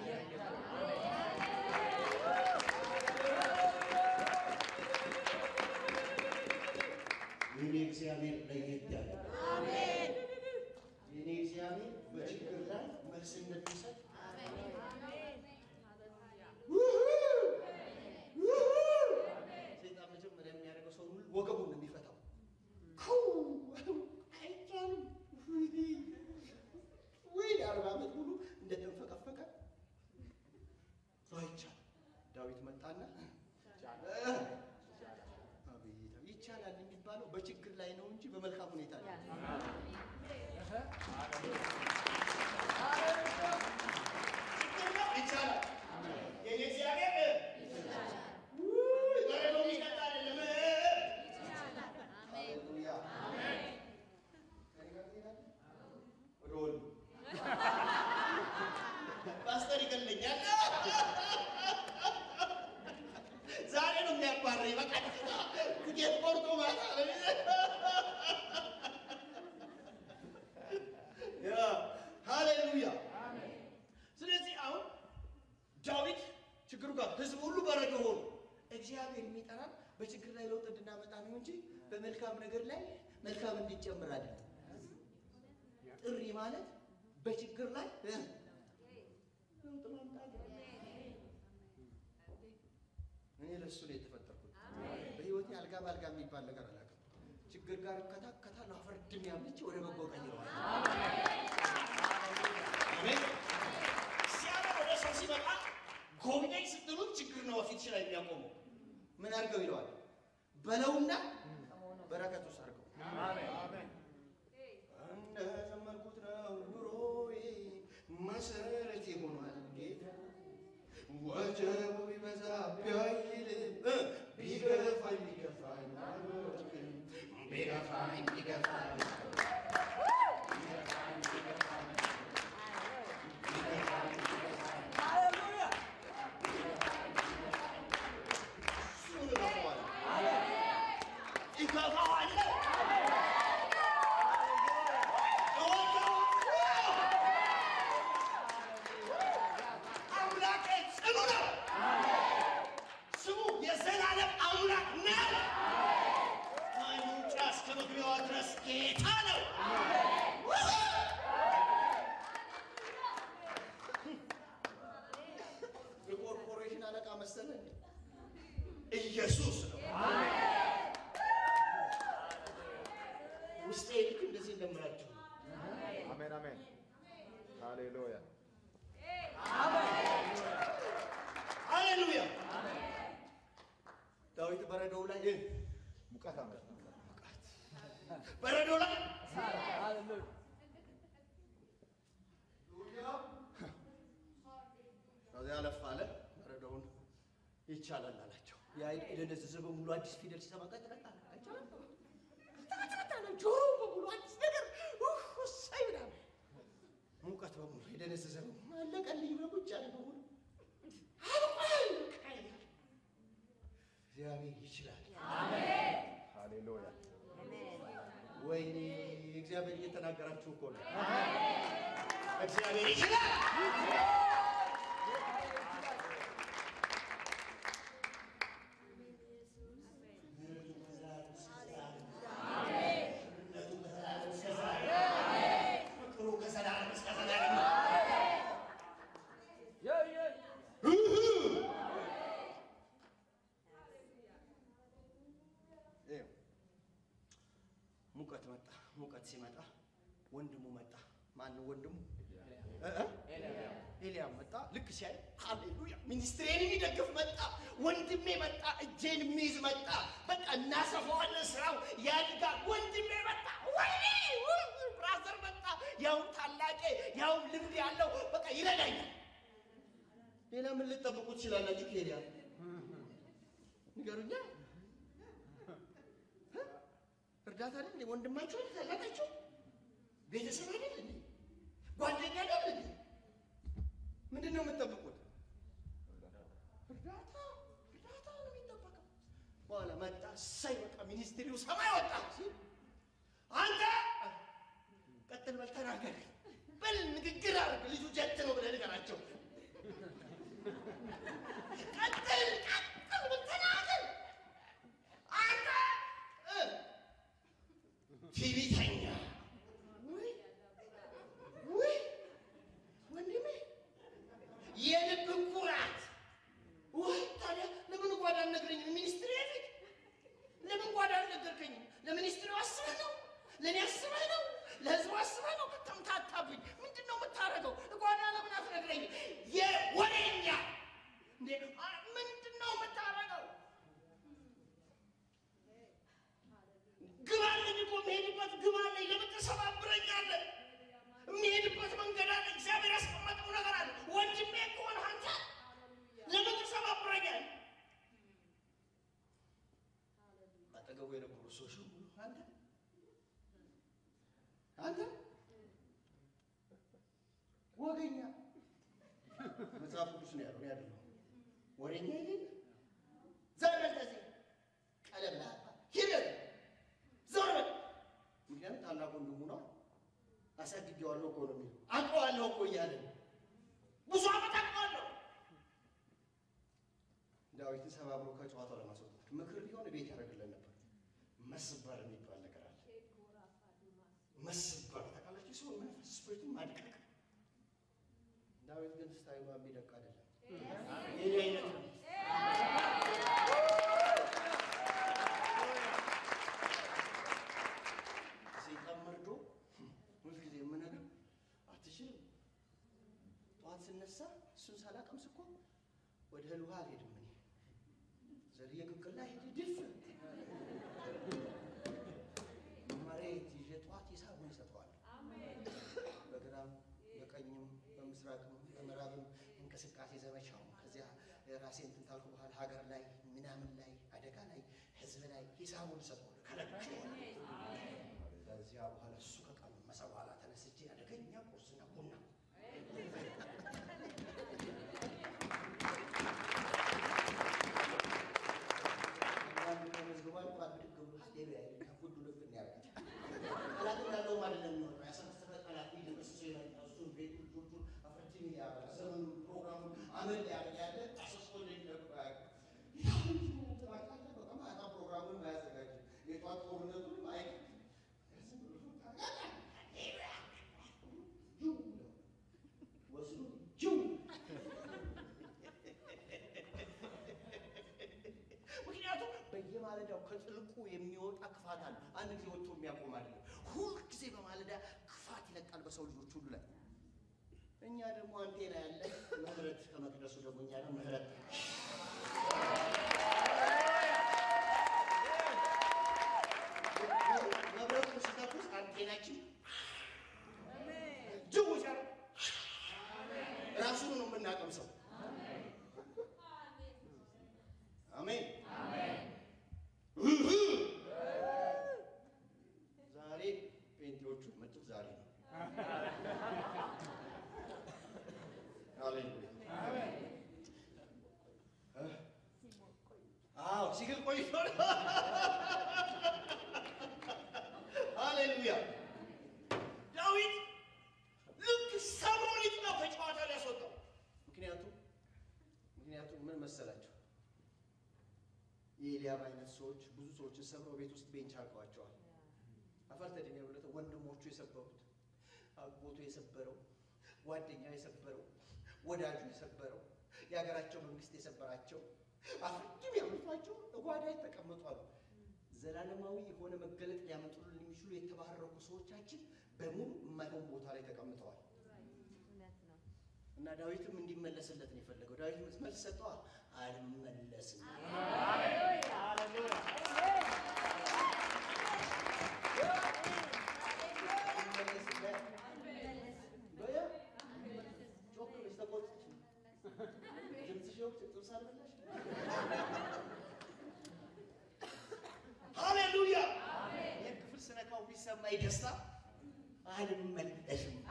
Speaker 1: የእኔ እግዚአብሔር ለየት ያለ የእኔ እግዚአብሔር በችግር ላይ መልስ እንደሚሰጥ ሰይጣን መጀመሪያ የሚያደርገው ሰው ሁሉ ወገቡን ነው የሚፈታው። ኩ አይቻልም ወይ አርባ ዓመት ሙሉ እንደተንፈቀፈቀ አይቻልም። ዳዊት መጣና አቤት ይቻላል የሚባለው በችግር ላይ ነው እንጂ በመልካም ሁኔታ ላይ ችግር ነው ይቻላል። የኔ እግዚአብሔር ውይ በረዶ የሚቀጣ አይደለም። ሃሌሉያ ወደ ወሉ ፓስተር ይገለኛል። ዛሬ ነው የሚያባረኝ። በቃ ትኬት ቆርጦ ማታ ያ ሃሌሉያ። ስለዚህ አሁን ዳዊት ችግሩ ጋር ህዝብ ሁሉ በረዶ ሆኑ። እግዚአብሔር የሚጠራን በችግር ላይ ለውጥ እንድናመጣ ነው እንጂ በመልካም ነገር ላይ መልካም እንዲጨምር አይደለም። ጥሪ ማለት በችግር ላይ እ ለውጥ ማምጣት ነው። እኔ ለእሱ ነው የተፈጠርኩት። በህይወቴ አልጋ በአልጋ የሚባል ነገር አላውቅም። ችግር ጋር እከታከታለሁ፣ አፈርድም ያምልቼ ወደ በጎ ቀይረዋል። አሜን። እግዚአብሔር ወደ ሰው ሲመጣ ጎብኘኝ ስትሉት ችግር ነው ፊትሽ ላይ የሚያቆመው። ምን አድርገው ይለዋል? በለውና በረከት ውስጥ አድርገው።
Speaker 2: ሃሌሉያ
Speaker 1: እሱን እገፋዋለሁ። እገፋዋለሁ። አምላኬ ጽኑ ነው። ስሙ የዘላለም አምላክ ነው። ከመውጫ እስከ መግቢያዋ ድረስ ጌታ ነው። የኮርፖሬሽን አለቃ መሰለህ? ኢየሱስ ነው። ውስጤ ልክ እንደዚህ እንደምላችሁ ነው።
Speaker 3: አሜን አሜን። ሃሌሉያ
Speaker 1: ሃሌሉያ። ዳዊት በረዶው ላይ እ
Speaker 3: ሙቀት አመጣ።
Speaker 1: በረዶ ላይ
Speaker 2: ሃሌሉያ
Speaker 1: ከዚያ አለፍ አለ። በረዶውን ይቻላል አላቸው። ያ የደነዘዘ በሙሉ አዲስ ፊደል ሲሰማ ቀጥለጣ ጆሮ በሙሉ አዲስ ነገር ኡፍ፣ እሰይ ምናምን ሙቀት በሙሉ የደነዘዘ በሙሉ አለቀልኝ ብሎ ቁጭ ያለ በሙሉ አልቋል። በቃ ይላል። እግዚአብሔር ይችላል።
Speaker 3: ሃሌሉያ
Speaker 1: ወይኔ እግዚአብሔር እየተናገራችሁ እኮ ነው። እግዚአብሔር ይችላል። ፍቅሩ ከዘላለም እስከ ዘላለም ነው።
Speaker 2: የ የ
Speaker 1: ይኸው ሙቀት መጣ። ሙቀት ሲመጣ ወንድሙ መጣ። ማነው ወንድሙ? እ እ ኤልያብ መጣ። ልክ ሲያይ ሃሌሉያ ሚኒስትሬን የሚደግፍ መጣ። ወንድሜ መጣ። እጄን የሚይዝ መጣ። በቃ እናሰፋዋለን፣ ስራው ያድጋል። ወንድሜ መጣ። ወይኔ ውይ፣ ብራዘር መጣ። ያውም ታላቄ፣ ያውም ልምድ ያለው በቃ ይረዳኛል። ሌላ ምን ልጠብቁ ትችላላችሁ? ከኤልያብ ንገሩኛ። እርዳታ አይደል እንዴ? ወንድማችሁ አይደል? ታላቃችሁ ቤተሰብ አይደል እንዴ? ጓደኛ አይደል እንዴ? ምንድን ነው የምትጠብቁት? እርዳታ እርዳታ ነው የሚጠበቀው። በኋላ መጣ። እሰይ በቃ ሚኒስትሪው ሰማይ ወጣ ሲል አንተ ቀጥል በል ተናገር በል ንግግር አድርግ ልጁ ጀት ነው ብለህ ንገራቸው። ቀጥል ቀጥል በል ተናገር አንተ እ ትዕቢተኛ ውይ ውይ ወንድሜ የልብ ኩራት ወይ ታዲያ ለምን ጓዳ አልነግረኝም? ሚኒስትሪ ፊት ለምን ጓዳ አልነገርከኝም? ለሚኒስትሪው አስበህ ነው? ለእኔ አስበህ ነው? ለህዝቡ አስበህ ነው? ተምታታብኝ። ምንድን ነው የምታደርገው? ጓዳ ለምን አትነግረኝም? የወሬኛ እንዴ አ- ምንድን ነው የምታደርገው? ግብ አለኝ እኮ የምሄድበት ግብ አለኝ። ለምን ትሰባብረኛለህ? የሚሄድበት መንገድ አለ። እግዚአብሔር ያስቀመጠው ነገር አለ። ወንድሜ ከሆነ አንተ ለምን ትሰባብረኛለህ? አጠገቡ የነበሩ ሰዎች ሁሉ አንተ አንተ ወገኛ መጽሐፍ ቅዱስ ነው ያለው፣ እኔ አይደለሁም። ወሬኛ ይሄን ዞር በል ከዚህ ቀለም ላባ ሂድ ዞር በል። ምክንያቱም ታላቅ ወንድሙ ነው። አሳድጌዋለሁ እኮ ነው የሚለው አውቀዋለሁ እኮ እያለ ነው። ብዙ ዓመት አውቀዋለሁ። ዳዊትን ሰባብሮ ከጨዋታው ለማስወጣት ምክር ቢሆን ቤት ያደርግለን ነበር። መስበር የሚባል ነገር አለ። መስበር ታውቃላችሁ፣ ሰው መንፈስ ስፕሪቱን ማድቀቅ። ዳዊት ግን ስታይሉ የሚደቅ አይደለም። የኔ አይነት ነው። ሰይጣን መርዶ ሁልጊዜ የምነግር አትችልም። ጠዋት ስነሳ እሱን ሳላቀምስ እኮ ወደ እህል ውሃ አልሄድም። እኔ ዘልዬ ቅቅል ላይ ሄድ ድፍ መሬት ይዤ ጠዋት ሂሳቡን ይሰጠዋል። በግራም በቀኝም በምስራቅም በምዕራብም እንቅስቃሴ ዘመቻው ከዚያ ራሴ እንትን ታልኩ በኋላ ሀገር ላይ ምናምን ላይ አደጋ ላይ ህዝብ ላይ ሂሳቡን ሰጠዋል። ከለክቼዋለሁ አደገኛ ቁርስና ቡና አንዳንዱ ተመዝግቧል እንኳን ብድግ ብሎ ስትሄዱ ያይል ከፉድ ልብን ያደርጋል። ጠላት እንዳለውም አይደለም የሚሆነው ያሰበሰበ ጠላት ሊደመስሰው የመጣ እሱን ቤቱን ቱቱን አፈርቲን ያበላ ዘመኑን ፕሮግራሙን አመል ያደርግ ያለ አሰስቶ እንደሚጠብቅ ማታ ፕሮግራሙን አያዘጋጅም። የጧት ጦርነቱን አይ ወስዶ ጅው ምክንያቱም በየማለዳው ከጥልቁ የሚወጣ ክፋት አለ። አንድ ጊዜ ወጥቶ የሚያቆም አይደለም። ሁልጊዜ በማለዳ ክፋት ይለቃል በሰው ልጆች ሁሉ ላይ። እኛ ደግሞ አንቴና ያለ ምህረት ከመቅደሱ ደግሞ እኛ ደግሞ ምህረት መብረቱ ሲተኩስ አንቴናችን ጅው ሲያደርግ ራሱን ነው የምናቀምሰው። አሜን። ዛሬ ጴንጤዎቹ መጡት ዛሬ ነው። ሃሌሉያ። አዎ ሲግል ቆይቶ ነው። ሃሌሉያ። ዳዊት ልክ ሰብሮ ልጅ ነው ከጨዋታ ሊያስወጣው። ምክንያቱም ምክንያቱም ምን መሰላቸው የኤልያብ አይነት ሰዎች ብዙ ሰዎችን ሰብረው ቤት ውስጥ ቤንች አድርገዋቸዋል። አፈር ተድሜ ብለት ወንድሞቹ የሰበሩት፣ አጎቱ የሰበረው፣ ጓደኛው የሰበረው፣ ወዳጁ የሰበረው፣ የሀገራቸው መንግስት የሰበራቸው አፍርድም ያመጧቸው ጓዳ ተቀመጡ አሉ። ዘላለማዊ የሆነ መገለጥ ሊያመጡልን የሚችሉ የተባረኩ ሰዎቻችን በሙሉ የማይሆን ቦታ ላይ ተቀምጠዋል። እና ዳዊትም እንዲመለስለት ነው የፈለገው። ዳዊት መልስ ሰጠዋ፣ አልመለስም። ይመለስለት። በያ ጮክ ብለሽ ተቆጥተሽ ነው። ድምፅሽ ወቅት ጥብስ አልበላሽ? ሃሌሉያ! ይህ ክፍል ስነካው ቢሰማኝ ደስታ አልመለስም።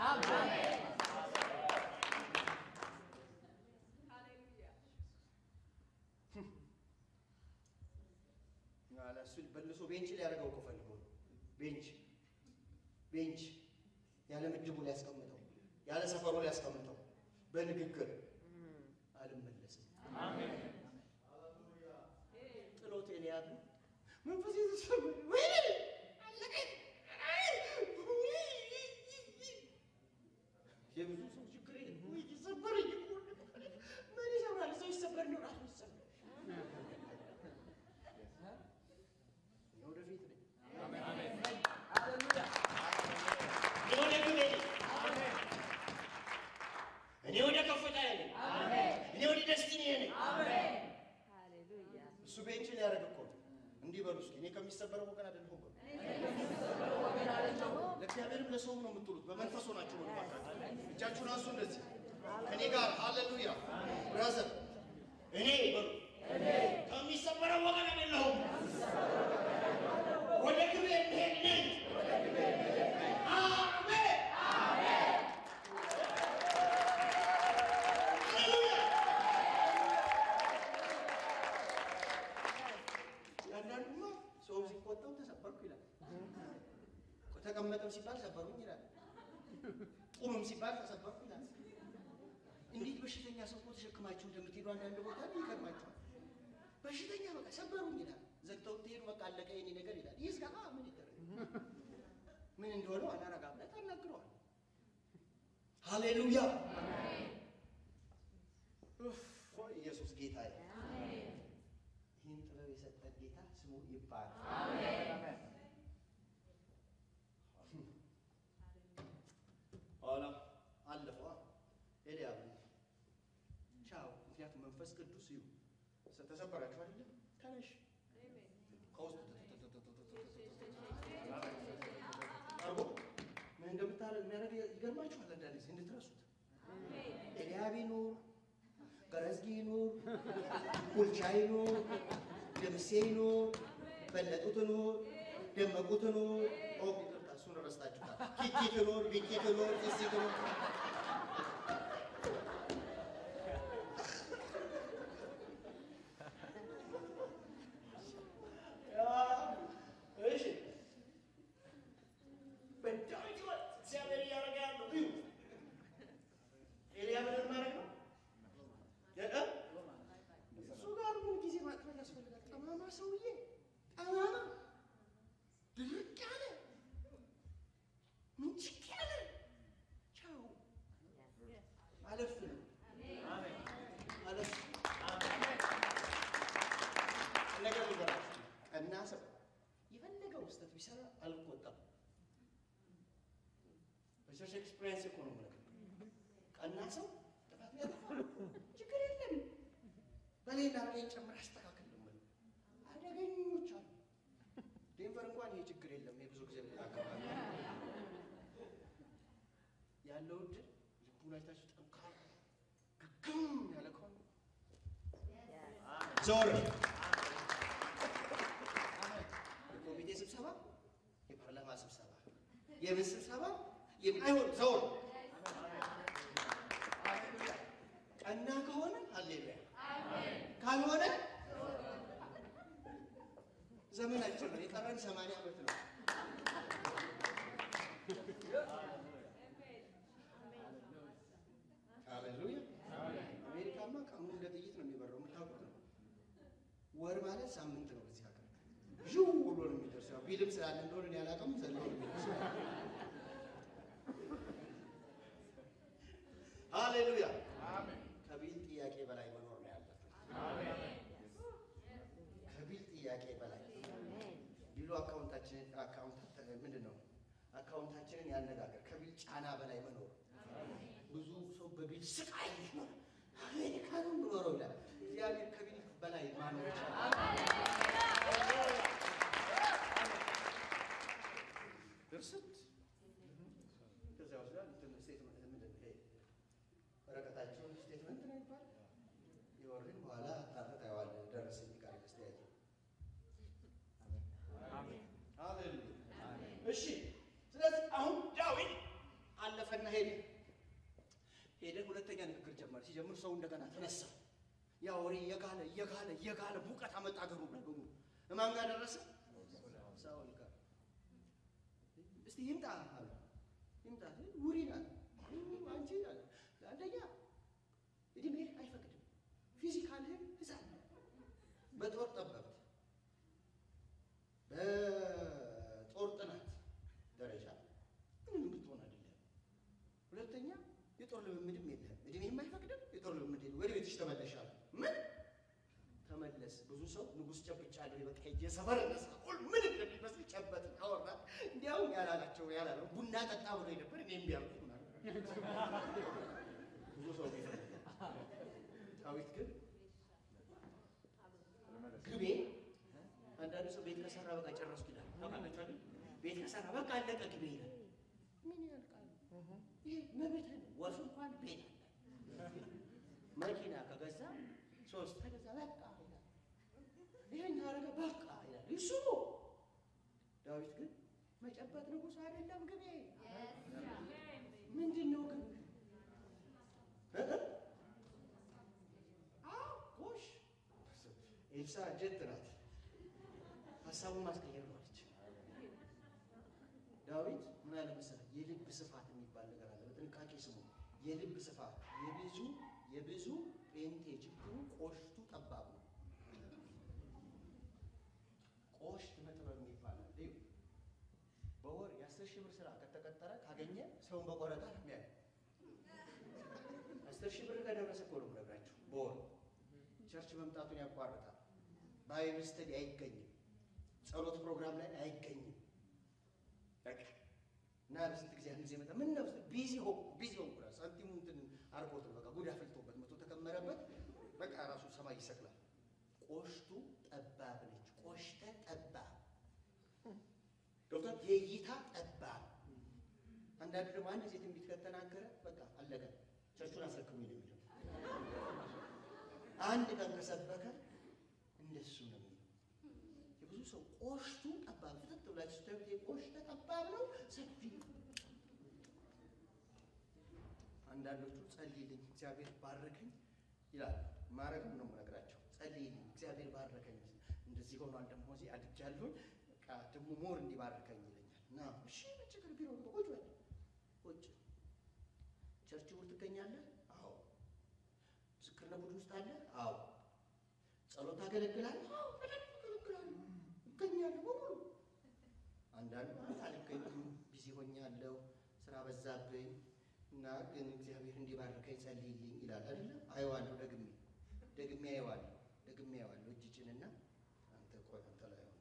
Speaker 1: አለ እሱ በልሶ ቤንች ሊያደርገው እኮ ፈልጎ ነው። ቤንች ቤንች ያለ ምድቡ ሊያስቀምጠው ያለ ሰፈሩ ሊያስቀምጠው በንግግር አልመለስም። ጥሎት ኤልያብ መንፈስ የተሰበረ ወይኔ አለቀኝ። የብዙ ሰው ችግር ይሄ ነው። ወይ ይሰበረኝ እኮ ምን ይሰብራል? ሰው ይሰበር ነው ራሱ ይሰበር ወደፊት ነኝ። እኔ ወደ ግቤ ነኝ። እኔ ወደ ከፍታዬ ነኝ። እኔ ወደ ደስቲኒ ነኝ። እሱ ቤንች ሊያደርግ እኮ ነው። እንዲህ በሉ እስኪ እኔ ከሚሰበረው ወገን አይደለሁም በሉ። ለእግዚአብሔርም ለሰውም ነው የምትሉት። በመንፈስ ሆናችሁ ነው ባካችሁ። እጃችሁን አንሱ እንደዚህ ከእኔ ጋር ሃሌሉያ ብራዘር። እኔ በሉ ከሚሰበረው ወገን አይደለሁም ወደ ግቤ የምሄድ ነኝ። አሜን ሃሌሉያ። አንዳንዱማ ሰው ሲቆጣው ተሰበርኩ ይላል። ተቀመጠም ሲባል ሰበሩኝ ይላል። ቁምም ሲባል ተሰበርኩ ይላል። እንዴት በሽተኛ ሰው እኮ ተሸክማችሁ እንደምትሄዱ አንዳንድ ቦታ ይገርማችኋል። በሽተኛ በቃ ሰበሩኝ ይላል። ዘግተው ትሄዱ በቃ አለቀ የኔ ነገር ይላል። ይህ ስጋ ምን ይደረግ ምን እንደሆነ አላረጋ ብለህ ታናግረዋል። ሃሌሉያ ኡፍ፣ ኢየሱስ ጌታ ይህን ጥበብ የሰጠን ጌታ ስሙ ይባላል። ኋላ አለፈዋ ኤልያብ ቻው። ምክንያቱም መንፈስ ቅዱስ ይሁ ተሰበራችሁ አይደለም ተነሽ ከውስጥ አርጎ ምን እንደምታደርግ የሚያደርግ ይገርማችኋል። አንዳንድ ጊዜ እንድትረሱት ኤልያብ ይኑር፣ ገረዝጊ ይኑር፣ ቡልቻ ይኑር፣ ደምሴ ይኑር፣ በለጡት ይኑር፣ ደመቁት ይኑር። ኦ ይቅርታ፣ እሱን ሰፈሩን ረስታችሁታል። ኪኪ ትኖር ቢኪ ትኖር ጢሲ ትኖር እሺ በዳዊት ሕይወት እግዚአብሔር እያደረገ ያለው እዩ። ኤልያብ ምን ማድረግ ነው? እ? እሱ ጋር ምን ጊዜ ማጥፋት ያስፈልጋል? ጠማማ ሰውዬ ጠማማ ድርቅ ያለ ምንጭቅ ያለ ቻው አለፍ ነው አለፍ ነገር ሊበራችሁ ቀና ሰው የፈለገው ስህተት ቢሰራ አልቆጣም። በቸርች ኤክስፒሪየንስ እኮ ነው የምልህ። ቀና ሰው ጥፋት ቢያጠፋ ችግር የለም በሌላ ላይ ጨምር አስተካክል ነው የምልህ። አደገኞች አሉ። ዴንቨር እንኳን ይሄ ችግር የለም። የብዙ ጊዜ አካባቢ ያለው እድል ልቡን አይታችሁ ጠንካራ ግግም ያለ ከሆነ ዞር የኮሚቴ ስብሰባ፣ የፓርላማ ስብሰባ፣ የምን ስብሰባ የምን አይሆን ዞር ቀና ከሆነ ሃሌሉያ ካልሆነ ዘመናችን ነው የቀረን ሰማንያ ዓመት ነው። ሃሌሉያ አሜሪካማ ቀኑ እንደ ጥይት ነው የሚበረው፣ የምታውቁት ነው። ወር ማለት ሳምንት ነው በዚህ ሀገር ዥው ብሎ ነው የሚደርሰው። ያው ቢልም ስላለ እንደሆነ እኔ አላውቅም፣ ዘሎ ነው የሚደርሰው። ሃሌሉያ ከቢል ጥያቄ በላይ መኖር ነው ያለብን። ከቢል ጥያቄ በላይ ቢሉ አካውንታችንን አካውንት ምንድን ነው አካውንታችንን ያነጋገር ከቢል ጫና በላይ መኖር ብዙ ሰው በቢል ስቃይ ነው አሜሪካ ነው የምኖረው ይላል። እግዚአብሔር ከቢል በላይ ማኖር ይቻላል። እርስት ከዚያ ወስዳ እንትን ስቴትመንት ምንድን ነው ይሄ ወረቀታቸውን ስቴትመንት ነው ይባል የወርን በኋላ አጣርተህ ታየዋለህ። ደረሰኝ ጋር ያስተያየ ሃሌሉያ። እሺ፣ ስለዚህ አሁን ዳዊት አለፈና ሄደ ሄደ። ሁለተኛ ንግግር ጀመረ። ሲጀምር ሰው እንደገና ተነሳ። ያ ወሬ እየጋለ እየጋለ እየጋለ ሙቀት አመጣ። አገሩ ላይ በሙሉ እማን ጋር ደረሰ? ሳውል ጋር። እስቲ ይምጣ አሉ። ይምጣ ውሪ ናት አንቺ አለ። አንደኛ እድሜ አይፈቅድም፣ ፊዚካልህም ህፃን ነህ። በጦር ጠበብት በጦር ጥናት ደረጃ ምንም ብትሆን አይደለም። ሁለተኛ የጦር ልምምድም የለህም፣ እድሜም አይፈቅድም፣ የጦር ልምምድ የለም። ወደ ቤትሽ ተመለሻል። ምን ተመለስ። ብዙ ሰው ንጉሥ ጨብጫለሁ በቃ ሄጄ ሰፈር ነሳቁል ምን እንደሚመስል ጨበጥ አወራ። እንዲያውም ያላላቸው ያላለው ቡና ጠጣ ብሎ ነበር። እኔ እምቢ አልኩት ምናምን ብዙ ሰው ቢፈልግ ዳዊት ግን ግቤ አንዳንድ ሰው ቤት ከሰራ በቃ ጨረስኩ ይላል። ታውቃላችሁ አይደል? ቤት ከሰራ በቃ አለቀ ግቤ ይላል። ምን ያልቃል? ይህ መብት ነው። ወፍ እንኳን ቤት አለ። መኪና ከገዛ ሶስት ከገዛ በቃ ይላል። ይሄን ያደረገ በቃ ይላል። እሱ ነው። ዳዊት ግን መጨበጥ ንጉሥ አይደለም ግቤ ምንድን ነው ግን ጎሽ ኤልሳ ጀት ናት። ሀሳቡን ማስቀየር ነው አለች። ዳዊት ምን አለ መሰለህ? የልብ ስፋት የሚባል ነገር አለ። በጥንቃቄ ስሙ። የልብ ስፋት የብዙ የብዙ ጴንጤ ችግሩ ቆሽቱ ጠባብ ነው። ቆሽት መጥበብ የሚባል አለ። እዩ በወር የአስር ሺህ ብር ስራ ከተቀጠረ ካገኘ ሰውን በቆረጣ ነው የሚያየው። አስር ሺህ ብር ከደረሰ እኮ ነው የምነግራችሁ። በወር ቸርች መምጣቱን ያቋርጣል። ባይብል ስተዲ አይገኝም። ጸሎት ፕሮግራም ላይ አይገኝም። በቃ እና በስንት ጊዜ አንድ ጊዜ መጣ። ምን ነው ቢዚ ሆንኩ ቢዚ ሆንኩ እራሱ ሳንቲሙ እንትን አርጎት ነው በቃ ጉድ አፍልቶበት መቶ ተከመረበት። በቃ ራሱ ሰማይ ይሰቅላል። ቆሽቱ ጠባብ ነች። ቆሽተ ጠባብ ዶክተር የእይታ ጠባብ። አንዳንዱ ደግሞ አንድ ጊዜ ትንቢት ከተናገረ በቃ አለቀ፣ ቸርቹን አስረክሙ ነው የሚለው። አንድ ቀን ከሰበከ እንደሱ ነው የሚለው። የብዙ ሰው ቆሽቱ ጠባብ ፍጥጥ ብላችሁ ስታዩት ቆሽተ ጠባብ ነው። አንዳንዶቹ ጸልይልኝ እግዚአብሔር ባረከኝ ይላል። ማረግም ነው የምነግራቸው። ጸልይልኝ እግዚአብሔር ባረከኝ፣ እንደዚህ ሆኗል፣ ደግሞ እዚህ አድጃለሁኝ፣ በቃ ደግሞ ሞር እንዲባርከኝ ይለኛል። እና እሺ ምን ችግር ቢሮ ቁጭ በል ቁጭ ቸርች ውስጥ ትገኛለህ? አዎ። ምስክርነት ቡድን ውስጥ አለ? አዎ። ጸሎት ታገለግላለህ? አዎ፣ በደንብ አገለግላለሁ፣ እገኛለሁ በሙሉ አንዳንዱ አልገኝም ቢዚ ሆኛለሁ፣ ስራ በዛብኝ እና ግን እግዚአብሔር እንዲባርከኝ ጸልይልኝ ይላል አይደለ? አየዋለሁ፣ ደግሜ ደግሜ አየዋለሁ፣ ደግሜ አየዋለሁ። እጅ ጭንና አንተ ቆይ አንተ ላይ ሆነ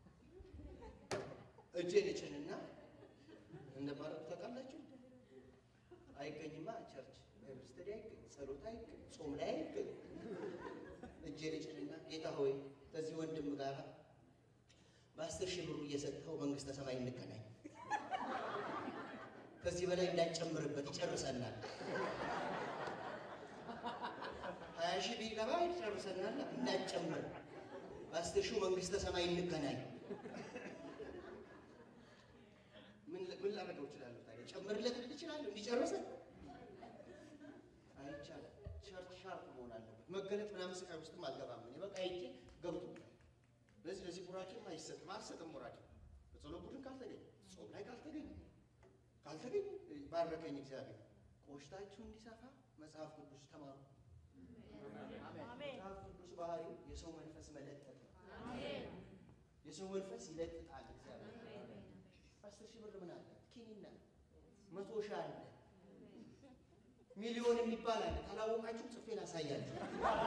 Speaker 1: እጄን እጭንና እንደማረግ ታውቃላችሁ። አይገኝማ ቸርች ባይብል ስተዲ አይገኝ፣ ጸሎት አይገኝ፣ ጾም ላይ አይገኝ። እጄን እጭንና ጌታ ሆይ ከዚህ ወንድም ጋር በአስር ሺህ ብሩ እየሰጠኸው መንግስተ ሰማይ እንገናኝ። ከዚህ በላይ እንዳጨምርበት ይጨርሰናል። ሀያ ሺህ ቢገባ ይጨርሰናል። እንዳጨምር በአስር ሺህ መንግስተ ሰማይ እንገናኝ። ምን ምን ላደርገው እችላለሁ ታዲያ? ጨምርለት ልል እችላለሁ እንዲጨርሰን? አይቻልም። ቸርች ሻርፕ መሆን አለበት። መገለጥ ምናምን ስቃይ ውስጥም አልገባም። እኔ በቃ አይቼ ገብቶኛል። ለዚህ ለዚህ ቡራኬም አይሰጥም አልሰጥም። ቡራኬ በጸሎት ቡድን ካልተገኘ ጾም ላይ ካልተገኘ ካልተገኘ ባረከኝ እግዚአብሔር። ቆሽታችሁ እንዲሰፋ መጽሐፍ ቅዱስ ተማሩ። መጽሐፍ ቅዱስ ባህሪው የሰው መንፈስ መለጠጥ ነው። የሰው መንፈስ ይለጥጣል። እግዚአብሔር አስር ሺህ ብር ምን አለ ኪኒና መቶ ሺህ አለ ሚሊዮን የሚባል አለ። ካላወቃችሁ ጽፌ ላሳያችሁ።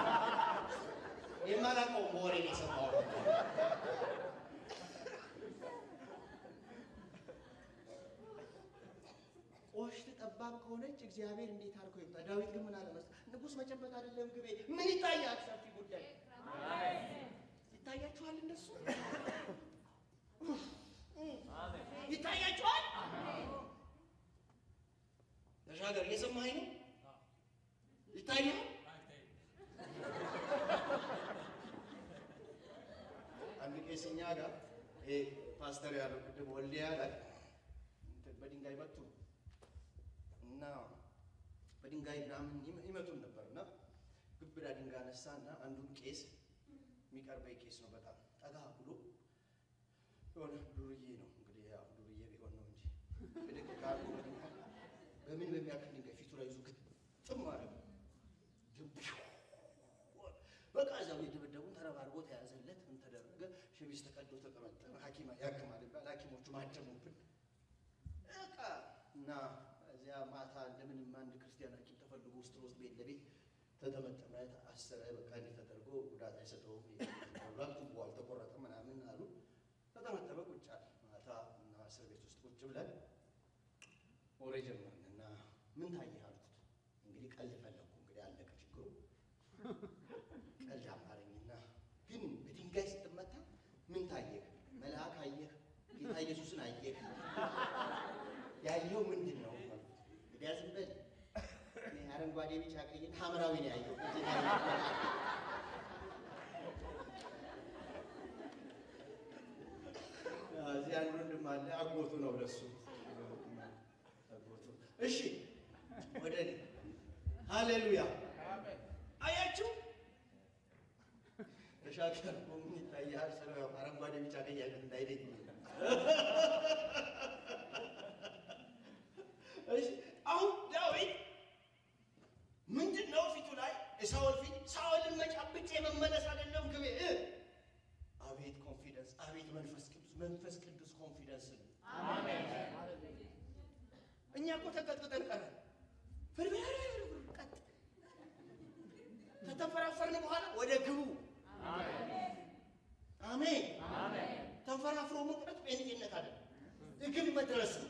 Speaker 1: የማላውቀው በወሬ ነው የሰማሁት። ቆሽት ጠባብ ከሆነች እግዚአብሔር እንዴት አድርጎ ይምጣ? ዳዊት ግን ምን አለ መሰለህ? ንጉሥ መጨበጥ አይደለም ግቤ። ምን ይታያል? ሰፊ ጉዳይ ይታያችኋል። እንደሱ ይታያችኋል። ተሻገር፣ እየሰማኸኝ ነው? ይታያል። አንድ ቄስ እኛ ጋር ይሄ ፓስተር ያለው ቅድም ወልዲያ ላይ እንትን በድንጋይ መቱ እና በድንጋይ ምናምን ይመ- ይመቱን ነበር እና ግብዳ ድንጋይ አነሳ እና አንዱን ቄስ የሚቀርበኝ ቄስ ነው በጣም ጠጋ ብሎ የሆነ ዱርዬ ነው እንግዲህ ያው ዱርዬ ቢሆን ነው እንጂ ብድግ ካሉ በድንጋይ በምን በሚያክል ድንጋይ ፊቱ ላይ ይዞ ግጥም ማለት ነው በቃ እዛው የደበደቡን ተረባርቦ ተያዘለት። ምን ተደረገ? ሸሚዝ ተቀዶ ተጠመጠመ። ሐኪም ያክማል ይባል ሐኪሞቹ ማደሙብን በቃ እና እዚያ ማታ እንደምንም አንድ ክርስቲያን ሐኪም ተፈልጎ ውስጥ ለውስጥ ቤት ለቤት ተጠመጠመ፣ አሰረ። በቃ እንዲህ ተደርጎ ጉዳት አይሰጠውም ብሏል። ቱቦ አልተቆረጠም ምናምን አሉ። ተጠመጠመ፣ ቁጭ አለ። ማታ እና እስር ቤት ውስጥ ቁጭ ብለን ወሬ ጀመርን እና ምን ታየህ አልኩት። እንግዲህ ቀልድ ፈለግኩ። እንግዲህ አለቀ ችግሩ። ቀልድ አማረኝና ግን በድንጋይ ስትመታ ምን ታየህ? መልአክ አየህ? ጌታ ኢየሱስን አየህ? ያየው ምንድን ነው? እንግዲያ ዝም በል እኔ አረንጓዴ፣ ቢጫ፣ ቀይና ሐምራዊ ነው ያየው። እዚህ ላይ ያየው እዚህ አንድ ወንድም አለ፣ አጎቱ ነው ለሱ አጎቱ። እሺ ወደ እኔ ሃሌሉያ አያችሁ ተሻገር ምን ይታያል? ስለ አረንጓዴ ቢጫ ቀይ አይነት እንዳይለኝ። እሺ አሁን ዳዊት ምንድን ነው ፊቱ ላይ የሳኦል ፊት ሳኦልን መጫብጬ መመለስ አይደለም ግቤ እ አቤት ኮንፊደንስ፣ አቤት መንፈስ ቅዱስ መንፈስ ቅዱስ ኮንፊደንስ ነው። እኛ እኮ ተቀጥቅጠን ቀረን። ፍርፍር ቀጥ ከተፈራፈርን በኋላ ወደ ግቡ አሜን። ተንፈራፍሮ መቅረት ጴንጤነት አይደለም፣ ግብ መድረስ ነው።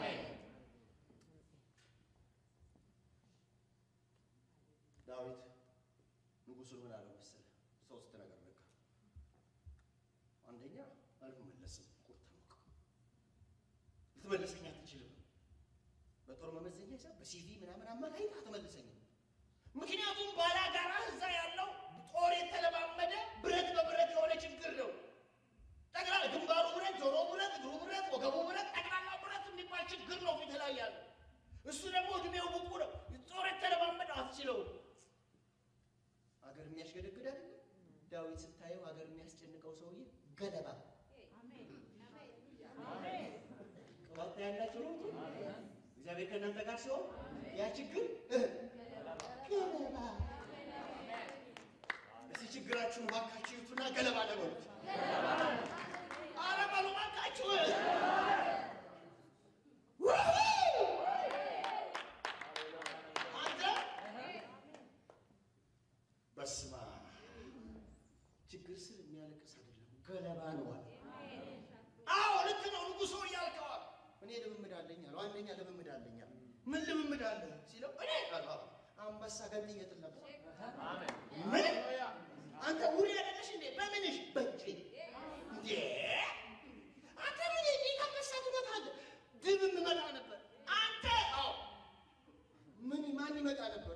Speaker 1: ዳዊት ንጉሱን ምን አለው መሰለህ? ሶስት ነገር ነገር አንደኛ አልመለስም፣ ቁርጥ ነው ልትመልሰኝ አትችልም። በጦር መመዘኛ ሂሳብ በሲቪ ምናምን አማካኝተህ አትመልሰኝም። ምክንያቱም ባላጋራ እዛ ያለው ጦር የተለማመደ ብረት በብረት የሆነ ችግር ነው። ጠቅላላ ግንባሩ ብረት፣ ጆሮ ብረት፣ እግሩ ብረት፣ ወገቡ ብረት፣ ጠቅላላ ብረት የሚባል ችግር ነው ፊት ላይ ያለው። እሱ ደግሞ እድሜው ብቁ ነው። ጦር ገለባ ቅባት ያላችሁ ነው። እግዚአብሔር ከእናንተ ጋር ሲሆን ያ ችግር እ ገለባ እስቲ ችግራችሁን ባካችሁ ይቱና ገለባ ለበሉት። ኧረ በሉ ባካችሁ። አንተ በስመ አብ ችግር ስር የሚያለቅስ አይደለም ገለባ ነው አለ። አዎ ልክ ነው ንጉሶ እያልከዋል። እኔ ልምምድ አለኝ አለው። አንደኛ ልምምድ አለኝ አለ። ምን ልምምድ አለ ሲለው እኔ አለ አንበሳ ገንጥዬ ጥል ነበር። ምን አንተ ውሪ አይደለሽ እንዴ? በምንሽ በእጄ እንዴ አንተ ምን እንዴ አንበሳ ትመታለህ? ድብ እመጣ ነበር። አንተ አዎ ምን ማን ይመጣ ነበር?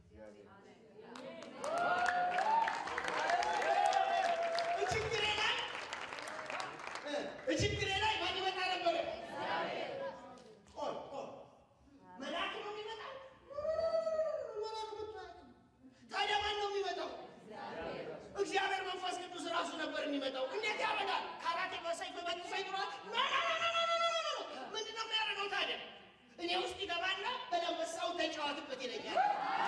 Speaker 1: ችግሬ ላይ እ ችግሬ ላይ ማን ይመጣ ነበር? ቆይ ቆይ መልአክ ነው የሚመጣው? መልአክ መጥቶ አያውቅም። ታዲያ ማን ነው የሚመጣው? እግዚአብሔር መንፈስ ቅዱስ ራሱ ነበር የሚመጣው። እንዴት ያመጣል? ካራቴ በሰይፍ በመጥቶ ይኖራል? ኖ ኖ ኖ ኖ ኖ ኖ ኖ ኖ። ምንድን ነው የሚያደርገው ታዲያ? እኔ ውስጥ ይገባና በለንበሳው ተጫዋትበት ይለኛል።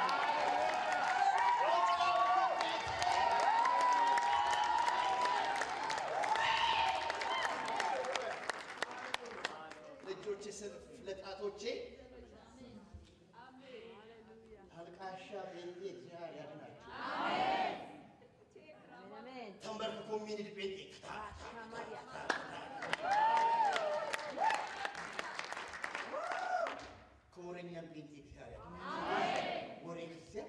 Speaker 1: ልጆቼ ስር ለጣቶቼ አልቃሻ ቤንቴ እግዚአብሔር ያድናቸው። ተንበርክኮ የሚንድ ቤንቴ ከወረኛ ቤንቴ እግዚአብሔር ያድናቸው። ወሬ ጊዜ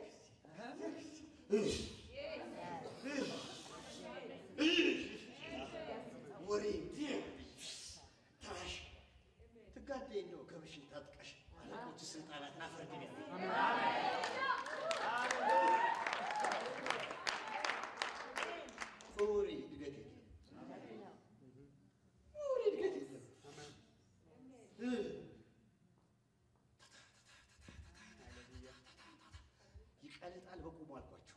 Speaker 1: ወሬ ታሽ ትጋዴ እንደው ከብሽን ታጥቀሽ አለቆች ስልጣናትን አፈርድን ያለ ወሬ እድገት የለም። ወሬ እድገት የለም። እ ይቀልጣል በቁሙ አልኳቸው።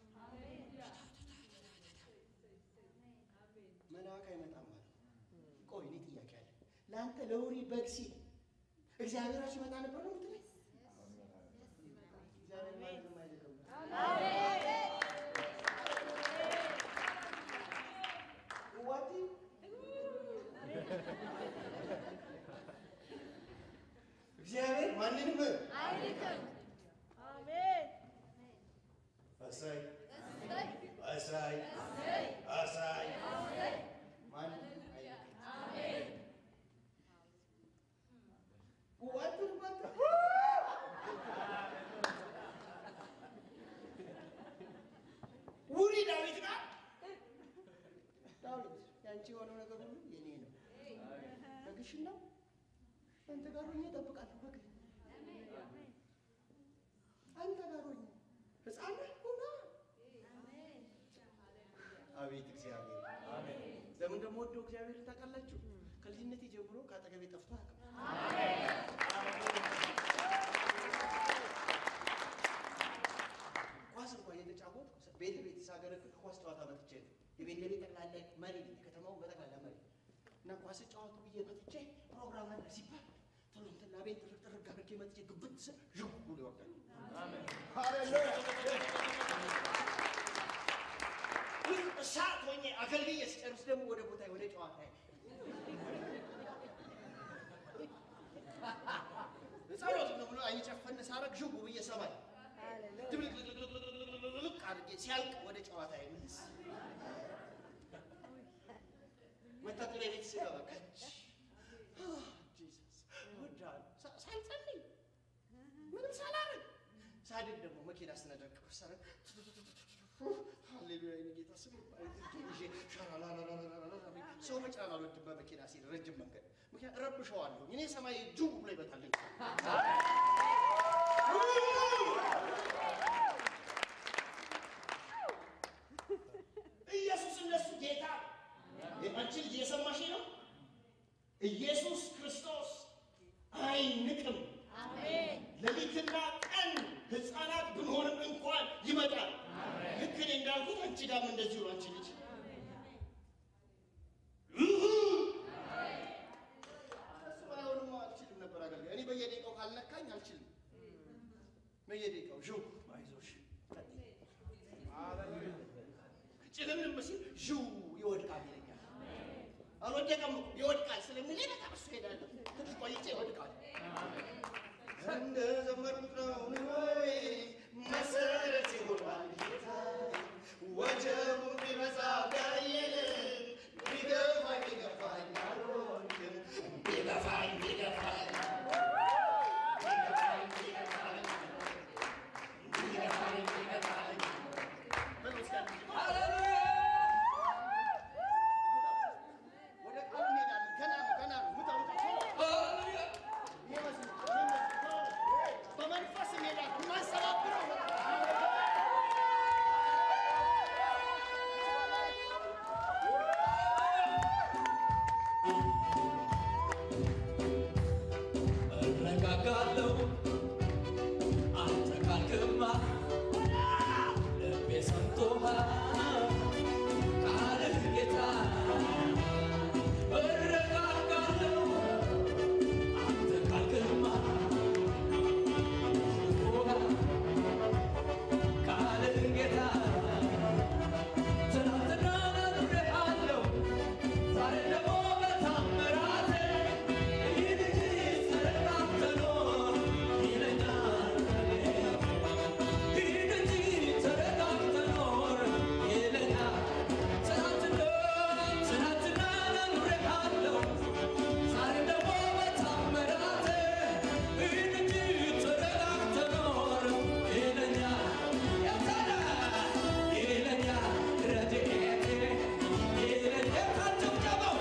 Speaker 1: መልአክ አይመጣም ማለት ነው። ቆይ እኔ ጥያቄ አለ። ለአንተ ለውሪ በግ ሲል እግዚአብሔር ራሱ ይመጣ ነበር ነው የምትለኝ? እግዚአብሔር ማንንም አይልክም። ዋቲ እግዚአብሔር ማንንም አሳይ አሳይ አሳይ ማንንም አይልክም። ዋት ባንተ ውሪ ዳዊት ጋር ዳዊት ያንቺ የሆነው ነገር ሁሉ የኔ ነው። በግሽን ነው አንተ ጋር ሆኜ እጠብቃለሁ። በግ አንተ ጋር ሆኜ ሕፃን ነህ ሁና አቤት እግዚአብሔር ለምን እንደምወደው እግዚአብሔር ታውቃላችሁ? ከልጅነቴ ጀምሮ ከአጠገቤ ጠፍቶ አያውቅም። ኳስ እንኳን እየተጫወትኩ ቤት ቤት ሳገለግል ኳስ ጨዋታ መጥቼ ነው። የቤት ለቤት ጠቅላላ መሪ ነኝ፣ የከተማውን በጠቅላላ መሪ እና ኳስ ጨዋቱ ብዬ መጥቼ ፕሮግራም አለ ሲባል ቶሎ እንትን ላቤን ጥርቅ ጥርቅ አድርጌ መጥቼ ግብት ስል ዥው ብሎ ይወርዳል። ልክ እሳት ሆኜ አገልግዬ ስጨርስ ደግሞ ወደ ቦታ ወደ ጨዋታ ጸሎት ነው ብሎ አይን ጨፈን ሳረግ ዥው ብዬ ሰማይ ድብልቅልቅልቅልቅ አድርጌ ሲያልቅ ወደ ጨዋታ ይመልስ መታጠቢያ ቤት ስገባ ከች ጂሰስ እወድሃለሁ ሳ- ሳልጸልይ ምንም ሳላረግ ሳድግ ደግሞ መኪና ስነደቅ ሳረግ ሃሌሉያ የእኔ ጌታ ስም ይባረክ። ይዤ ሻላላላላላላ ሰው መጫን አልወድም በመኪና ሲል ረጅም መንገድ ምክንያት እረብሸዋለሁ እኔ ሰማይ ጁ ብሎ ይመታልኝ ኢየሱስ እነሱ ጌታ አንቺ ልጅ የሰማሽ ነው ኢየሱስ ክርስቶስ አይንቅም ሌሊትና ቀን ህፃናት ብንሆንም እንኳን ይመጣል ልክ እኔ እንዳልኩት አንቺ ጋርም እንደዚሁ ነው አንቺ ልጅ አልችልም። በየደቂቃው ዥው አይዞሽ ጭልምልም ሲል ዥው ይወድቃል ይለኛል። አልወደቀም እኮ ይወድቃል ስለሚለኝ በቃ እሱ ሄዳለሁ። ትንሽ ቆይቼ ይወድቃል። እንደ ዘመርኩት ነው ወይ መሰረት ይሆናል ጌታ ወጀቡ ቢበዛ ቢያይል ቢገፋኝ ቢገፋኝ አልወድቅም ቢገፋኝ ቢገፋኝ ቢገፋኝ ቢገፋኝ ቢገፋኝ ቢገፋኝ በመስቀል ወደ ቃሉ እንሄዳለን። ገና ነው ገና ነው ምታ ምታ ይመስል በመንፈስ እንሄዳለን። የማንሰባብረው
Speaker 2: እረጋጋለሁ አንተ ካልክማ ልቤ ሰምቶሃል ቃልህ ጌታ እረጋጋለሁ አንተ ካልክማ ሰምቶሃል ቃልህ ጌታ ትናንትና ነግሬሃለሁ ዛሬ ደግሞ በታምራቴ ይህ ልጅ ተረጋግተህ ኖር ይለኛል ይህ ልጅ ተረጋግተህ ኖር ይለኛል ትናንትና ትናንትና ነግሬሃለሁ ዛሬ ደግሞ በታምራቴ ይህ ልጅ ተረጋግተህ ኖር ይለኛል ያታላ ይለኛል ረድኤቴ ይለኛል ካጨብጨበው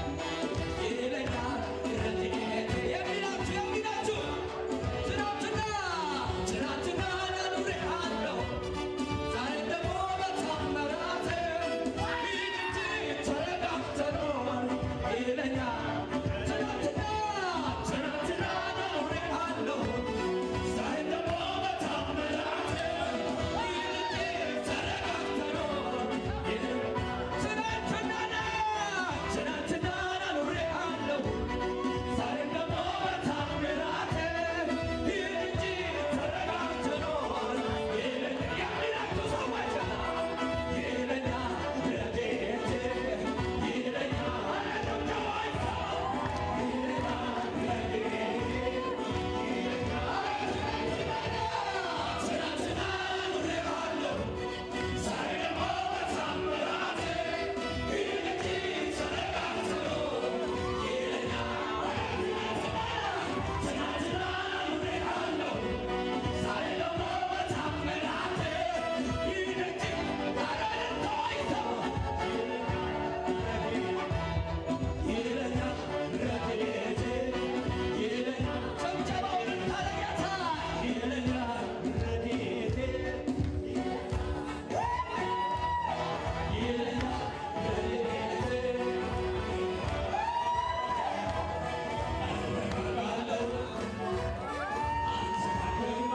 Speaker 2: ይለኛል ረድኤቴ የሚላችሁ የሚላችሁ ትናንትና ትናንትና ነግሬሃለሁ ዛሬ ደግሞ በታምራቴ ይህ ልጅ ተረጋግተህ ኖር ይለኛል ትናንትና ትናንትና ነግሬሃለሁ ዛሬ ደግሞ በታምራቴ ይህ ልጅ ተረጋግተህ ኖር ትናንትና ትናንትና ነግሬሃለሁ ዛሬ ደግሞ በታምራቴ ይህ ልጅ ተረጋግተህ ኖር የሚላችሁ ሰዎች ይለኛል ረድኤቴ ይለኛል ጨዋታ ይለኛል ረድኤቴ ትናንትና ነግሬሃለሁ ዛሬ ደግሞ በታምራቴ ይህ ልጅ ተረጋግተህ ኖር ይለኛል ትናንትና ነግሬሃለሁ ዛሬ ደግሞ በታምራቴ ይህ ልጅ ተረጋግተህ ይለኛል ረድኤቴ ይለኛል ጭብጨባውን ታደርጋታ ይለኛል ረድኤቴ ይለኛል ረድኤቴ እረጋጋለሁ አንተ ካልክማ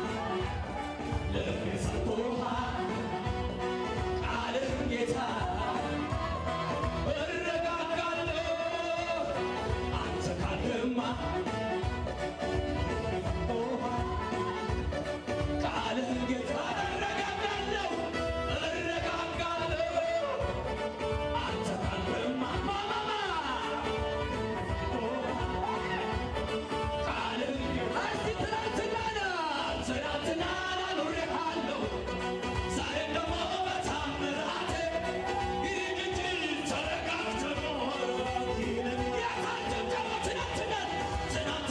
Speaker 2: ልቤ ሰምቶሃል ቃልህ ጌታ እረጋጋለሁ አንተ ካልክማ ቃልህ ጌታ እረጋጋለሁ እረጋጋለሁ አንተ ካልክማ ማማማ ቃልህ ጌታ እስቲ ትናንትና ትናንትና ነግሬሃለሁ ዛሬ ደግሞ በታምራቴ ይህ ልጅ ተረጋግተህ ኖር ይለኛል። የታጨብጨበው ትናንትና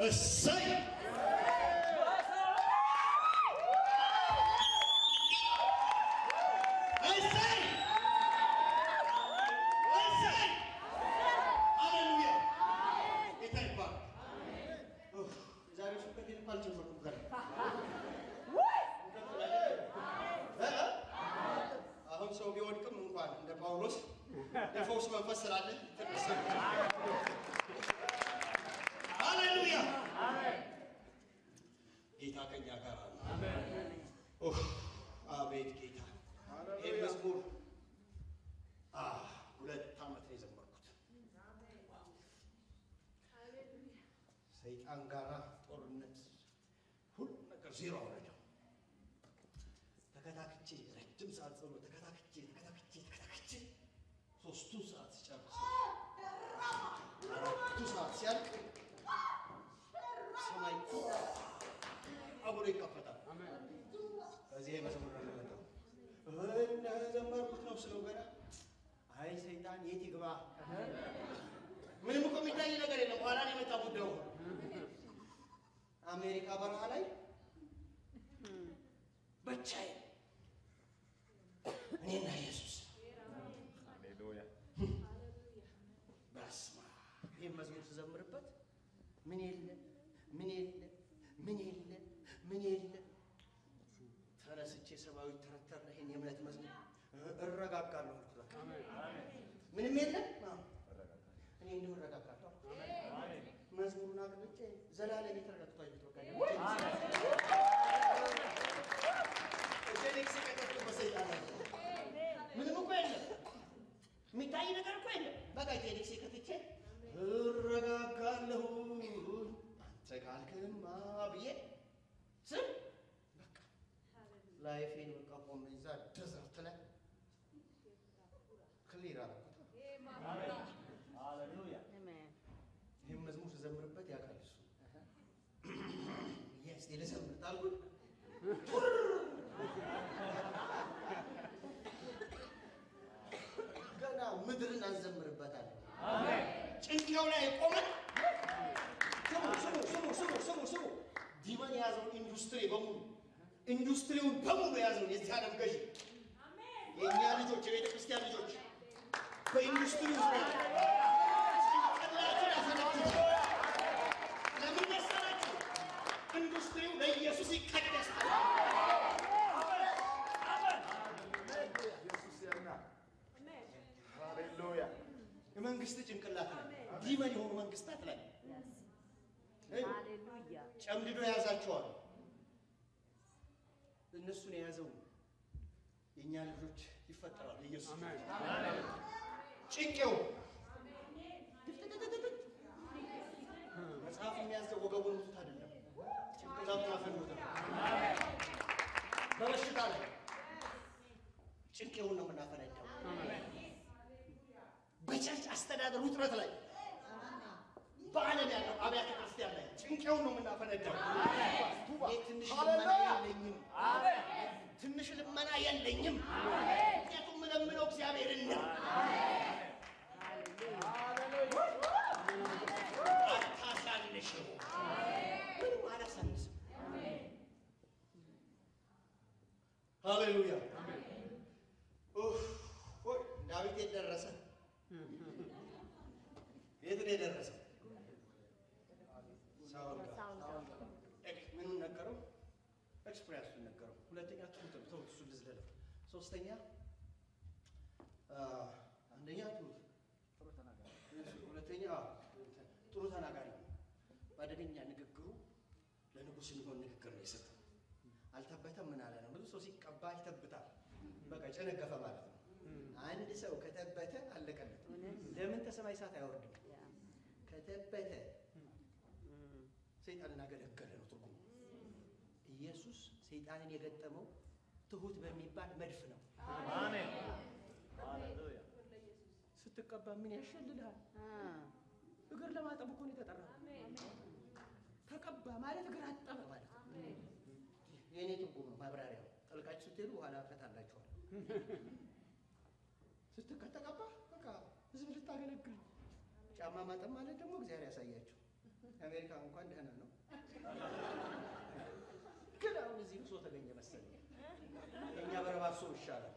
Speaker 1: እሰይ እሰይ እሰይ ሃሌሉያ ጌታ ይባረክ። ኡፍ፣ የዛሬው ስብከቴን እንኳን አልጀመርኩም ገና። እ? አሁን ሰው ቢወድቅም እንኳን እንደ ጳውሎስ የፈውስ መንፈስ ስላለ ትንሽ ሃሌሉያ ጌታ ከኛ ጋር አለ። ኡፍ፣ አቤት ጌታ ይህ መዝሙር አ፣ ሁለት ዓመት ነው የዘመርኩት። ሰይጣን ጋራ ጦርነት ሁሉ ነገር ዜሮ አወረደው። ተከታክቼ ረጅም ሰዓት ጸሎት ተከታክቼ ተከታክቼ ተከታክቼ ሶስቱ ሰዓት ሲጨርስ አራቱ ሰዓት ሲያልቅ ሰማይ አብሮ ይከፈታል። ከዚህ መዝሙር ነው የመጣው። እንደ ዘመርኩት ነው ስለው ገና አይ ሰይጣን የት ይግባ? ምንም እኮ የሚታይ ነገር የለም። በኋላ ነው የመጣ ጉዳዩ። አሜሪካ በረሃ ላይ ብቻዬን እኔና ኢየሱስ
Speaker 3: ሃሌሉያ
Speaker 1: በስመ አብ። ይህን መዝሙር ስዘምርበት ምን የለ ምን የለ ምን የለ ምን የለ ተነስቼ ሰማያዊ ተረተር ይህን የእምነት መዝሙር እ- እረጋጋለሁ አልኩት በቃ። ምንም የለም አዎ። እኔ እንዲሁ እረጋጋለሁ መዝሙሩን አቅልጬ ዘላለም የተረጋግቶ አየሁት በቃ እጄን ሲቀጠቅጥ በሰይጣን ላይ ምንም እኮ የለም የሚታይ ነገር እኮ የለም። በቃ ቴኒክስ ከትቼ እረጋጋለሁ አንተ ካልክማ ብዬ ስም በቃ ላይፌን በቃ ቆሜ እዛ ደዘርት ላይ ክሊር አደረኩት። ይህም መዝሙር ስዘምርበት ያውቃል እሱ የስ ልዘምር ታልኩት ገና ምድርን አንዘምርበታለን። ጭንቅላው ላይ የቆመ ስሙ ስሙ ስሙ ስሙ ስሙ ስሙ ዲመን የያዘውን ኢንዱስትሪ በሙሉ ኢንዱስትሪውን በሙሉ የያዘውን የዚህ ዓለም ገዢ የእኛ ልጆች የቤተ ክርስቲያን ልጆች በኢንዱስትሪ ዙሪያ ጭንቅላቱን ያፈነጩት ለምን መሰላችሁ? ኢንዱስትሪው ለኢየሱስ ይቀደሳል።
Speaker 3: ኢየሱስ ያምናል። ሃሌሉያ
Speaker 1: የመንግስት ጭንቅላት ላይ ዲመን የሆኑ መንግስታት ላይ
Speaker 4: ሃሌሉያ
Speaker 1: ጨምድዶ የያዛቸዋል። እነሱን የያዘው የእኛ ልጆች ይፈጠራል። ኢየሱስ ጭንቄው መጽሐፍ የሚያዘው ወገቡን ሙት አይደለም፣ ጭንቅላቱን አፈኑት። በበሽታ ላይ ጭንቄውን ነው የምናፈነዳው። በቸርች አስተዳደር ውጥረት ላይ በዓለም ያለው አብያተ ክርስቲያን ላይ ጭንቄውን ነው የምናፈነዳው። እኔ ትንሽ ልመና የለኝም፣ ትንሽ ልመና የለኝም። ምክንያቱም የምለምነው እግዚአብሔርን ነው። አታሳንሽም፣ ምንም አላሳንስም። ሃሌሉያ ኡፍ፣ ወይ ዳዊት የት ደረሰ? የት ነው የደረሰው? ሳውል ጋር።
Speaker 4: ሳውል ጋር።
Speaker 1: ኤክ- ምኑን ነገረው? ኤክስፕሪያንሱን ነገረው። ሁለተኛ ትሁት ነው። ተውት፣ እሱን ልዝለለው። ሶስተኛ አ፣ አንደኛ ትሁት፣ ሁለተኛ አ፣ ጥሩ ተናጋሪ ነው። በአደገኛ ንግግሩ ለንጉሥ የሚሆን ንግግር ነው የሰጠው። አልተበተም ምን አለ ነው። ብዙ ሰው ሲቀባ ይተብታል። በቃ ጨነገፈ ማለት ነው። አንድ ሰው ከተበተ አለቀለት። ለምን ከሰማይ እሳት አይወርድም? ከተበተ ሰይጣንን አገለገለ ነው ትርጉሙ። ኢየሱስ ሰይጣንን የገጠመው ትሁት በሚባል መድፍ ነው።
Speaker 3: አሜን ሃሌሉያ
Speaker 1: ስትቀባ ምን ያሸልልሃል? እግር ለማጠብ እኮ ነው የተጠራው። ተቀባ ማለት እግር አጠበ ማለት ነው። የእኔ ትርጉም ነው ማብራሪያው። ጠልቃችሁ ስትሄዱ በኋላ ፈታላችኋል። ስትከተቀባ በቃ ህዝብ ልታገለግል። ጫማ ማጠብ ማለት ደግሞ እግዚአብሔር ያሳያችሁ። የአሜሪካ እንኳን ደህና ነው፣ ግን አሁን እዚህ ብሶ ተገኘ መሰለኝ። የእኛ በረባሶ ይሻላል።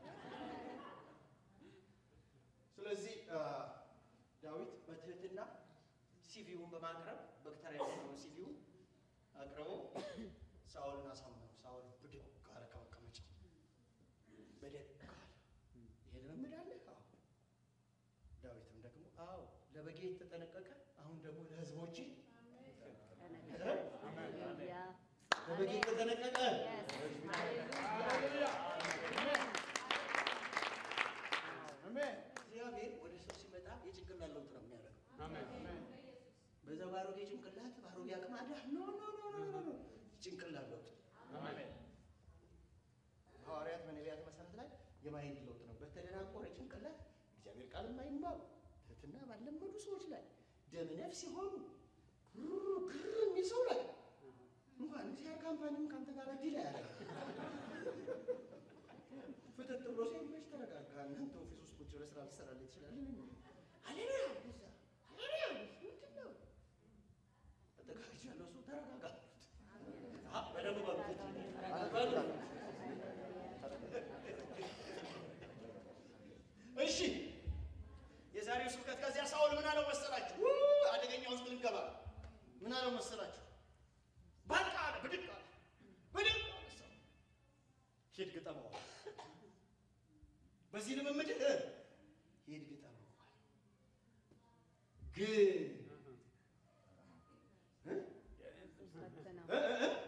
Speaker 1: ስለዚህ አ፣ ዳዊት በትህትና ሲቪውን በማቅረብ በክተራ የሆነው ሲቪውን አቅርቦ ሳኦልን አሳመነው። ሳኦል ብድግ አለ ከመቀመጫው በደግ አለ። ይሄ ልምምድ አለ? አዎ። ዳዊትም ደግሞ አዎ ለበጌ ተጠነቀቀ፣ አሁን ደግሞ ለህዝቦች ለበጌ ተጠነቀቀ። እግዚአብሔር ወደ ሰው ሲመጣ የጭንቅላት ለውጥ ነው የሚያደርገው። በዛ ባሮጌ ጭንቅላት ባሮጌ አቅማዳ ኖ ኖ ኖ ኖ ኖ ኖ ጭንቅላት ለውጥ ሐዋርያት በነቢያት መሰረት ላይ የማይንድ ለውጥ ነው። በተደናቆረ ጭንቅላት እግዚአብሔር ቃል የማይማሩ ትህትና ባለመዱ ሰዎች ላይ ደም ነፍስ የሆኑ ግር ግር የሚል ሰው ላይ እንኳን እግዚአብሔር ካምፓኒም ከአንተ ጋር ዲል አያደርግም። ፍጥጥ ብሎ ሲመች ተረጋጋ። እናንተ ኦፊስ ውስጥ ቁጭ ብለህ ስራ ልትሰራልህ ትችላለህ። ሃሌሉያ በዛ ሃሌሉያ ምንድን ነው ተጠጋግቼ ያለው እሱ ተረጋጋ አ በደንብ በሉት በሉ እሺ የዛሬው ስብከት ከዚያ ሳውል ምን አለው መሰላችሁ? ው አደገኛ ውስጥ ልንገባ ነው። ምን አለው መሰላችሁ? በቃ አለ፣ ብድግ አለ፣ ብድግ አለ ሰው ሂድ ግጠመው አለ። በዚህ ልምምድ እ ሂድ ግጠመው አለ። ግን እ? እ እ እ?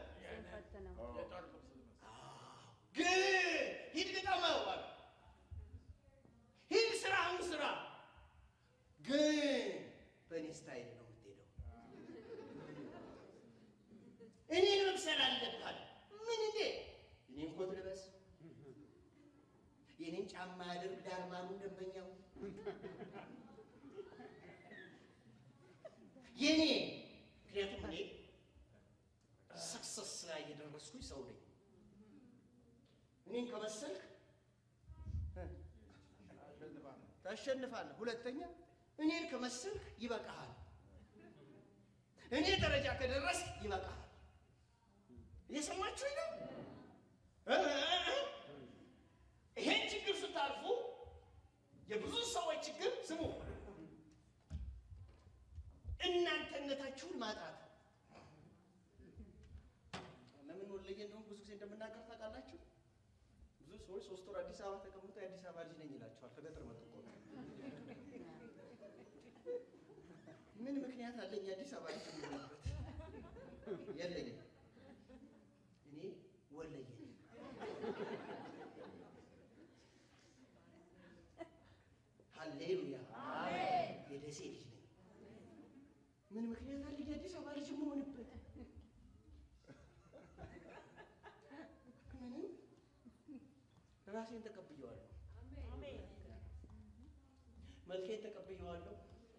Speaker 1: ግን ሂድ ግጠመው አለ። ሂድ ስራህን ስራ፣ ግን በእኔ ስታይል ነው የምትሄደው። እኔን መምሰል አለብህ አለ። ምን እንዴ? የኔን ኮት ልበስ፣ የኔን ጫማ ያድርግ ዳርማኑ ደንበኛው የኔ ምክንያቱም እኔ ሰክሰስ ላይ የደረስኩኝ ሰው ነኝ። እኔን ከመሰልክ እ ታሸንፋለህ። ሁለተኛ እኔን ከመሰልክ ይበቃሃል። እኔ ደረጃ ከደረስክ ይበቃሃል። እየሰማችሁኝ ነው? እ እ እ ይሄን ችግር ስታልፉ የብዙ ሰዎች ችግር ስሙ፣ እናንተነታችሁን ማጣት። ለምን ወለየ እንደሆነ ብዙ ጊዜ እንደምናገር ታውቃላችሁ። ብዙ ሰዎች ሶስት ወር አዲስ አበባ ተቀምጦ የአዲስ አበባ ልጅ ነኝ ይላቸዋል። ከገጠር መጡ እኮ ነው። ምን ምክንያት አለኝ የአዲስ አበባ ልጅ የምሆንበት? የለኝም። እኔ ወለየ ነኝ። ሃሌሉያ! የደሴ ልጅ ነኝ። ምን ምክንያት አለኝ የአዲስ አበባ ልጅ የምሆንበት? ምንም ራሴን ተቀብየዋለሁ። መልኬን ተቀብየዋለሁ።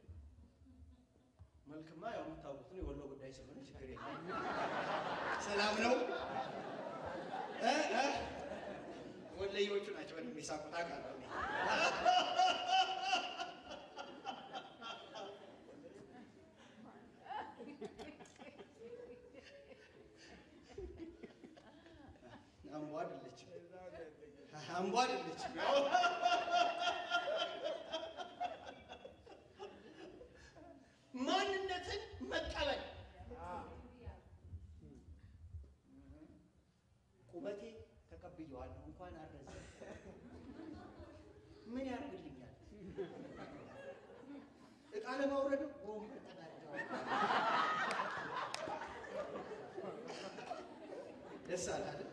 Speaker 1: መልክማ ያው የምታውቁት ነው፣ የወሎ ጉዳይ ስለሆነ ችግር የለም። ሰላም ነው። እ እ ወሎዬዎቹ ናቸው በደንብ የሚሳቁት አውቃለሁ እኔ። አምቧ አይደለችም፣ አምቧ አይደለችም። ያው ማንነትን መቀበል ቁመቴ ተቀብየዋለሁ። እንኳን አረዘ ምን ያደርግልኛል? እቃ ለማውረድ ወንበር ተጋደዋል። ደስ አለ አይደል?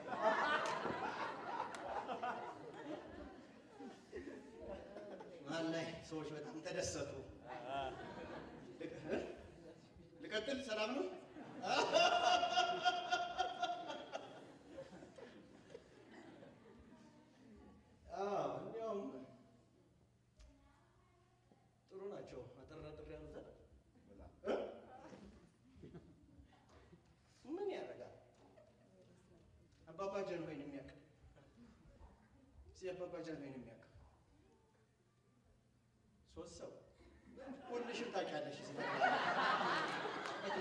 Speaker 1: መሀል ላይ ሰዎች በጣም ተደሰቱ። ልቅ- እ? ልቀጥል? ሰላም ነው? አዎ፣ እንዲያውም ጥሩ ናቸው። አጠር አጠር ያሉት አይደል? እ? ምን ያደርጋል? አባባ ጀንሆይን የሚያውቅ እስኪ አባባ ጀንሆይን የሚያውቅ ሶስት ሰው ሁልሽም ታውቂያለሽ። እዚህ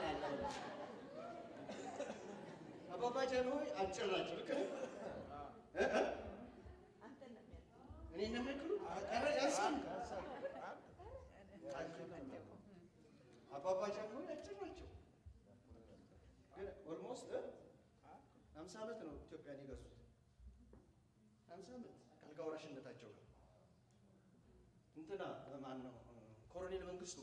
Speaker 1: አባባ ጃንሆይ አጭር ናቸው። ልክ ነኝ? እ እ? እኔ እንደሚያክሉ ኧረ ያንሳል። አባባ ጃንሆይ አጭር ናቸው። ግን ኦልሞስት ሀምሳ ዓመት ነው ኢትዮጵያን የገዙት። ሀምሳ ዓመት ከአልጋ ወራሽነታቸው ጋር እንትና ማን ነው ኮሎኔል መንግስቱ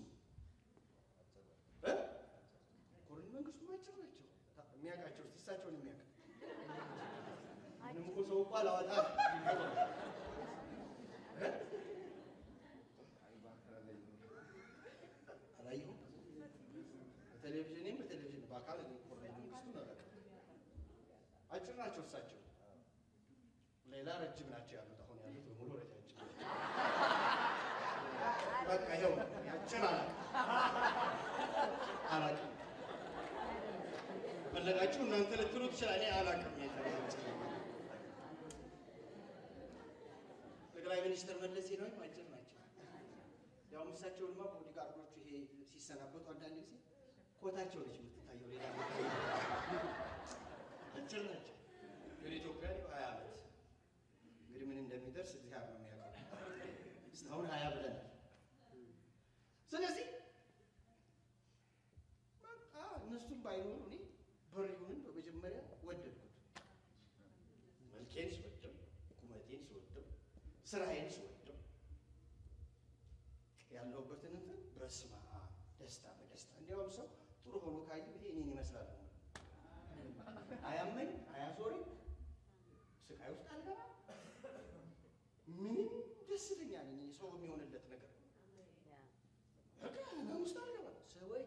Speaker 1: እ? ኮሎኔል መንግስቱ አጭር ናቸው። የሚያውቃቸው እስኪ እሳቸውን የሚያውቅ ምንም እኮ ሰው እኮ አላወጣ እ? አላየሁም። በቴሌቪዥንም በቴሌቪዥን በአካል እኔ ኮሎኔል መንግስቱን አላውቅም። አጭር ናቸው እሳቸው። ሌላ ረጅም ናቸው ያሉት አሁን ያሉት በሙሉ ረጃጅም ናቸው። በቃ ይኸው አጭር አላውቅም አላውቅም። ፈለጋችሁ እናንተ ልትሉ ትችላል። እኔ አላውቅም። የተባለ ጠቅላይ ሚኒስትር መለስ ዜናዊም አጭር ናቸው። ያው እሳቸውንማ ቦዲጋርዶቹ ይሄ ሲሰናበቱ አንዳንድ ጊዜ ኮታቸው ነች የምትታየው፣ ሌላ አጭር ናቸው። ግን ኢትዮጵያ ነው ሀያ ዓመት እንግዲህ ምን እንደሚደርስ እግዚአብሔር ነው የሚያውቀው። እስካሁን ሀያ ብለናል። ስለዚህ በቃ እነሱም ባይኖሩ እኔ በሪሁንን በመጀመሪያ ወደድኩት። መልኬን ስወድም፣ ቁመቴን ስወድም፣ ስራዬን ስወድም ያለሁበትን እንትን በስመ አብ ደስታ በደስታ እንዲያውም ሰው ጥሩ ሆኖ ካየሁ ይሄ እኔን ይመስላል ነው አያመኝ አያዞረኝ ስቃይ ውስጥ አልገባ ምንም ደስተኛ ነኝ። ሰው የሚሆንለት ነገር በቃ ህመም ውስጥ አልገባ። ሰዎች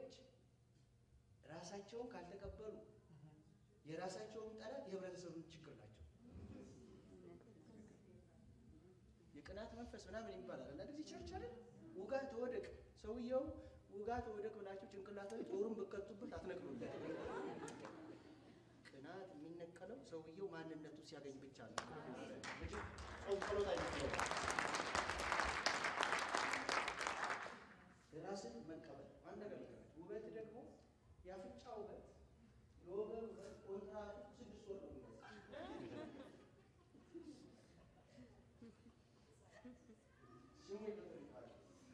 Speaker 1: ራሳቸውን ካልተቀበሉ የራሳቸውን ጠላት የህብረተሰቡን ችግር ናቸው። የቅናት መንፈስ ምናምን ይባላል እና ጊዜ ቸርች አይደል ውጋ ተወደቅ ሰውየው ውጋ ተወደቅ ብላችሁ ጭንቅላት ላይ ጦሩን ብከቱበት አትነቅሉለት። ቅናት የሚነቀለው ሰውየው ማንነቱ ሲያገኝ ብቻ ነው እንጂ ሰው ጸሎት አይነቅለው። ራስን መቀበል አንድ ነገር ልቀበል። ውበት ደግሞ የአፍንጫ ውበት የወገብ ውበት ኮንትራቱ ስድስት ወር ነው የሚመጣው። ስሙ በጥንቃቄ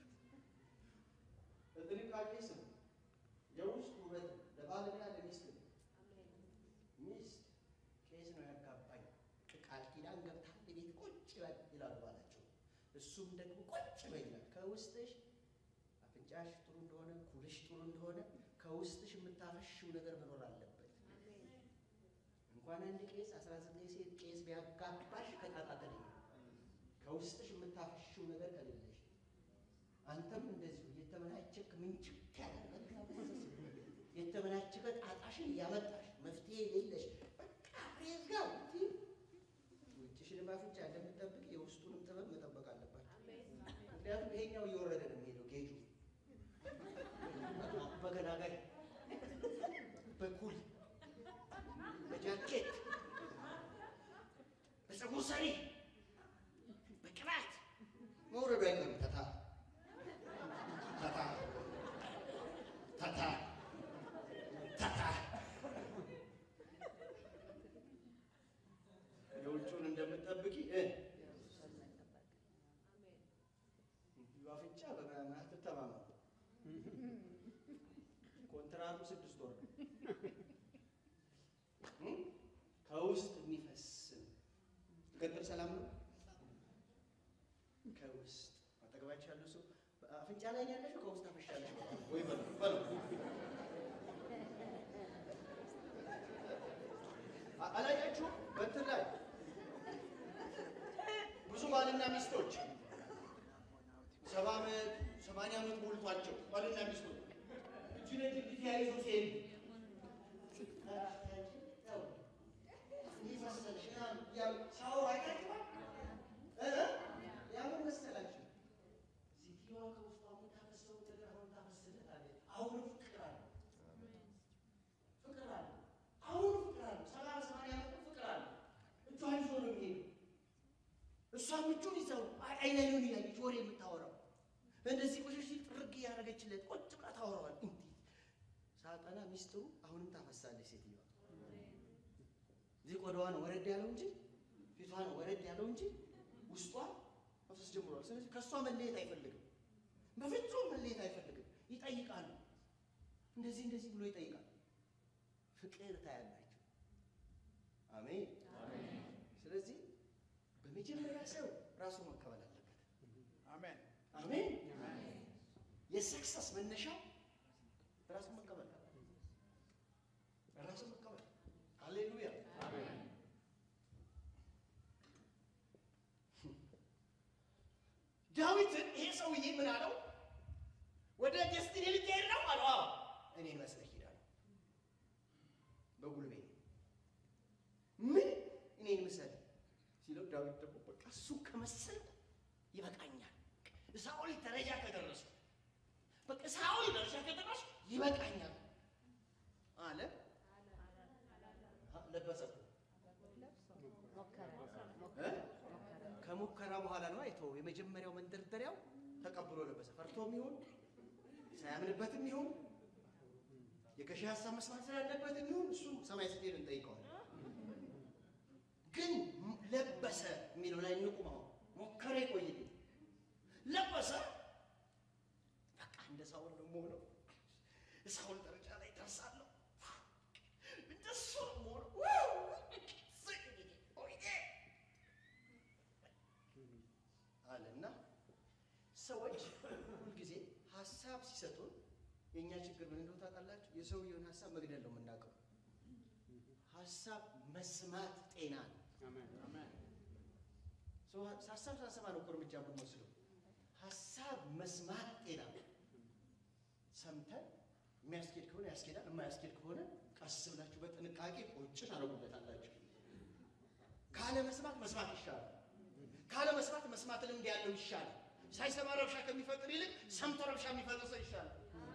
Speaker 1: በጥንቃቄ ስሙ። የውስጥ ውበት ለባልና ለሚስት ነው። ሚስት ቄስ ነው ያጋባኝ ቃል ኪዳን ገብታ ቤት ቁጭ በል ይላሉ ባላቸው። እሱም ደግሞ ቁጭ በል ይላል። ከውስጥሽ አፍንጫሽ ጥሩ እንደሆነ ኩልሽ ጥሩ እንደሆነ ከውስጥሽ የምታፈሽው ነገር መኖር አለበት። እንኳን አንድ ቄስ አስራ ዘጠኝ ሴት ቄስ ቢያጋባሽ ከጣጣተል ከውስጥሽ የምታፈሽው ነገር ከሌለሽ አንተም እንደዚሁ የተመናቸክ ምንጭቅ ያለ የተመናቸከ ጣጣሽን እያመጣሽ መፍትሄ የሌለሽ በቃ ፕሬዝ ጋር ውጭሽንም አፍንጫ እንደምጠብቅ የውስጡንም ጥበብ መጠበቅ አለባቸው። ምክንያቱም ይሄኛው እየወረደ ነው የሚሄደው ጌጁ በገላጋይ በኩል በጃኬት በፀጉር ሰሪ በቅባት መውረዱ አይቀርም። ተታ ተታ ተታ ተታ የውጭውን እንደምትጠብቂ እ አፍንጫ በምናምን አትተማመኑ። ኮንትራቱ ስድስት ወር ነው። እም? ከውስጥ የሚፈስ ነው። ትቀጥል ሰላም ነው። ከውስጥ አጠገባችሁ ያለው ሰው አፍንጫ ላይ ያለሽው ከውስጥ አፈሻለሽ ወይ በለው በለው። አ- አላያችሁም? በእንትን ላይ ብዙ ባልና ሚስቶች ሰባ ዓመት ሰማንያ ዓመት ሞልቷቸው ባልና ሚስቶች እጅ ለእጅ እንዲህ ተያይዘው ሲሄዱ እንዲህ መሰለሽ ምናምን እያሉ ሲያወሩ አይታችኋል? እ? ያምን መሰላችሁ ሴትዮዋ ከውስጧ የምታፈሰው ነገር አሁን ታፈስለታለች። አሁንም ፍቅር አለ፣ ፍቅር አለ፣ አሁንም ፍቅር አለ። ሰባ ሰማንያ ዓመት ፍቅር አለ። እጇን ይዞ ነው የሚሄደው። እሷም እጁን ይዘው አይን አይኑን እያየች ወሬ የምታወራው እንደዚህ ቆሸሽ ሲል ጥርግ እያደረገችለት ቁጭ ብላ ታወራዋል። እንዲህ ሳጠና ሚስጥሩ አሁንም ታፈሳለች ሴትዮዋ። ስጋዋን ወረድ ያለው እንጂ ፊቷን ወረድ ያለው እንጂ ውስጧ መፍሰስ ጀምሯል። ስለዚህ ከእሷ መለየት አይፈልግም። በፍጹም መለየት አይፈልግም። ይጠይቃሉ። እንደዚህ እንደዚህ ብሎ ይጠይቃል። ፍቅር ታያላችሁ። አሜን። ስለዚህ በመጀመሪያ ሰው ራሱ መቀበል አለበት።
Speaker 4: አሜን
Speaker 1: አሜን። የሰክሰስ መነሻ ራሱ መቀበል ራሱ መቀበል። ሃሌሉያ። ዳዊትን ይሄ ሰውዬ ምን አለው? ወደ ደስቲኒ ልትሄድ ነው አለው። አዎ እኔን መስለህ ሄዳለሁ በጉልቤ ምን እኔን ምሰል ሲለው ዳዊት ደግሞ በቃ እሱ ከመሰልኩ ይበቃኛል። ሳኦል ደረጃ ከደረሱ በቃ ሳኦል ደረጃ ከደረሱ ይበቃኛል አለ። አ- ለበሰ እኮ። እ? ከሙከራ በኋላ ነው አይተው የመጀመሪያው መንደርደሪያው ተቀብሎ ለበሰ። ፈርቶም ይሁን ሳያምንበትም ይሁን የገዢ ሀሳብ መስማት ስላለበትም ይሁን እሱ ሰማይ ስትሄድ እንጠይቀዋለን። ግን ም- ለበሰ የሚለው ላይ እንቁም። አሁን ሞከረ ይቆይልኝ ለበሰ። በቃ እንደ ሳውል ነው የምሆነው። ሳውል ደረጃ ላይ ደርሳለሁ። እንደሱ ነው የምሆነው። ኦዬ! አለና ሰዎች ሁልጊዜ ሀሳብ ሲሰጡን የእኛ ችግር ምን እንደሆነ ታውቃላችሁ? የሰውየውን ሀሳብ መግደል ነው የምናውቀው። ሀሳብ መስማት ጤና ነው። ሰው ሀሳብ ሳሰማ ነው እኮ እርምጃ የምንወስደው። ሀሳብ መስማት ጤና ነው። ሰምተን የሚያስኬድ ከሆነ ያስኬዳል፣ የማያስኬድ ከሆነ ቀስ ብላችሁ በጥንቃቄ ቁጭ ታደርጉበታላችሁ። ካለ መስማት መስማት ይሻላል። ካለ መስማት መስማት ልምድ ያለው ይሻላል። ሳይሰማ ረብሻ ከሚፈጥር ይልቅ ሰምቶ ረብሻ የሚፈጥር ሰው ይሻላል።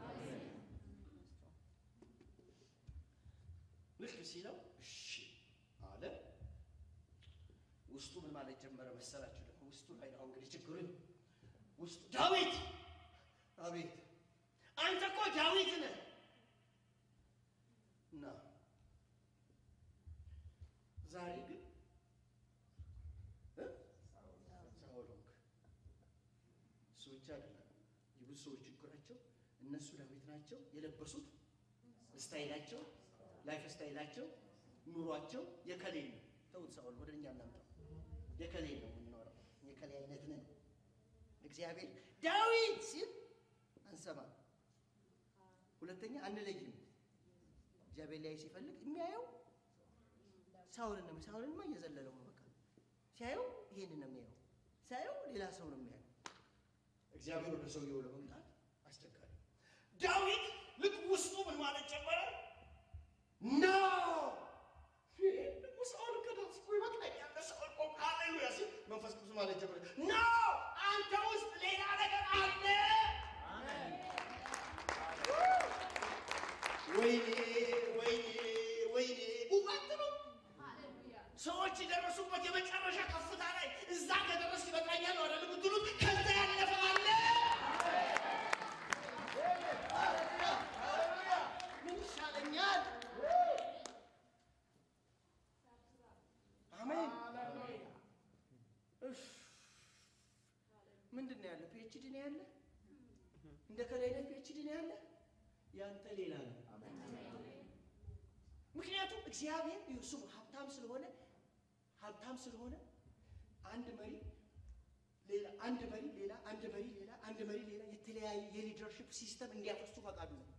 Speaker 1: ልክ ሲለው እሺ አለ። ውስጡ ምን ማለት ጀመረ መሰላችሁ? ደግሞ ውስጡ ላይ ነው እንግዲህ ችግሩ ውስጡ ዳዊት፣ አቤት አንተ እኮ ዳዊት ነህ እና ዛሬ ግን እ? ሳኦል ሆንክ። እሱ ብቻ አይደለም። የብዙ ሰዎች ችግራቸው እነሱ ዳዊት ናቸው የለበሱት ስታይላቸው ላይፍ ስታይላቸው ኑሯቸው የከሌ ነው። ተውት፣ ሳኦል ወደ እኛ እናምጣው። የከሌ ነው የምንኖረው፣ የከሌ አይነት ነን። እግዚአብሔር ዳዊት ሲል አንሰማም። ሁለተኛ አንለይም። እግዚአብሔር ላይ ሲፈልግ የሚያየው ሳኦልን ነው። ሳኦልንማ እየዘለለው ነው። በቃ ሲያየው ይሄንን ነው የሚያየው፣ ሲያየው ሌላ ሰው ነው የሚያየው። እግዚአብሔር ወደ ሰውየው ለመምጣት አስቸጋሪ። ዳዊት ልክ ውስጡ ምን ማለት ጀመረ? ኖ ደግሞ ሳኦል ከዳስ እኮ ይበቃኛል። ለሳኦል ቆም ሃሌሉያ ሲል መንፈስ ቅዱስ ማለት ጀመረ። ኖ አንተ ውስጥ ሌላ ነገር አለ። ወይኔ ወይኔ ወይኔ ውበት ነው። ሰዎች የደረሱበት የመጨረሻ ከፍታ ላይ እዛ ከደረስ ይበቃኛል ነው አይደል የምትሉት? ከዛ ያለፈ አለ። ምን ይሻለኛል? አሜን። እፍ ምንድን ነው ያለ? ፒኤችዲ ነው ያለ? እንደ ከላይ ነው ፒኤችዲ ነው ያለ? ያንተ ሌላ ነው። ምክንያቱም እግዚአብሔር እሱ ሀብታም ስለሆነ ሀብታም ስለሆነ አንድ መሪ ሌላ አንድ መሪ ሌላ አንድ መሪ ሌላ አንድ መሪ ሌላ የተለያየ የሊደርሽፕ ሲስተም እንዲያፈሱ ፈቃዱ ነው።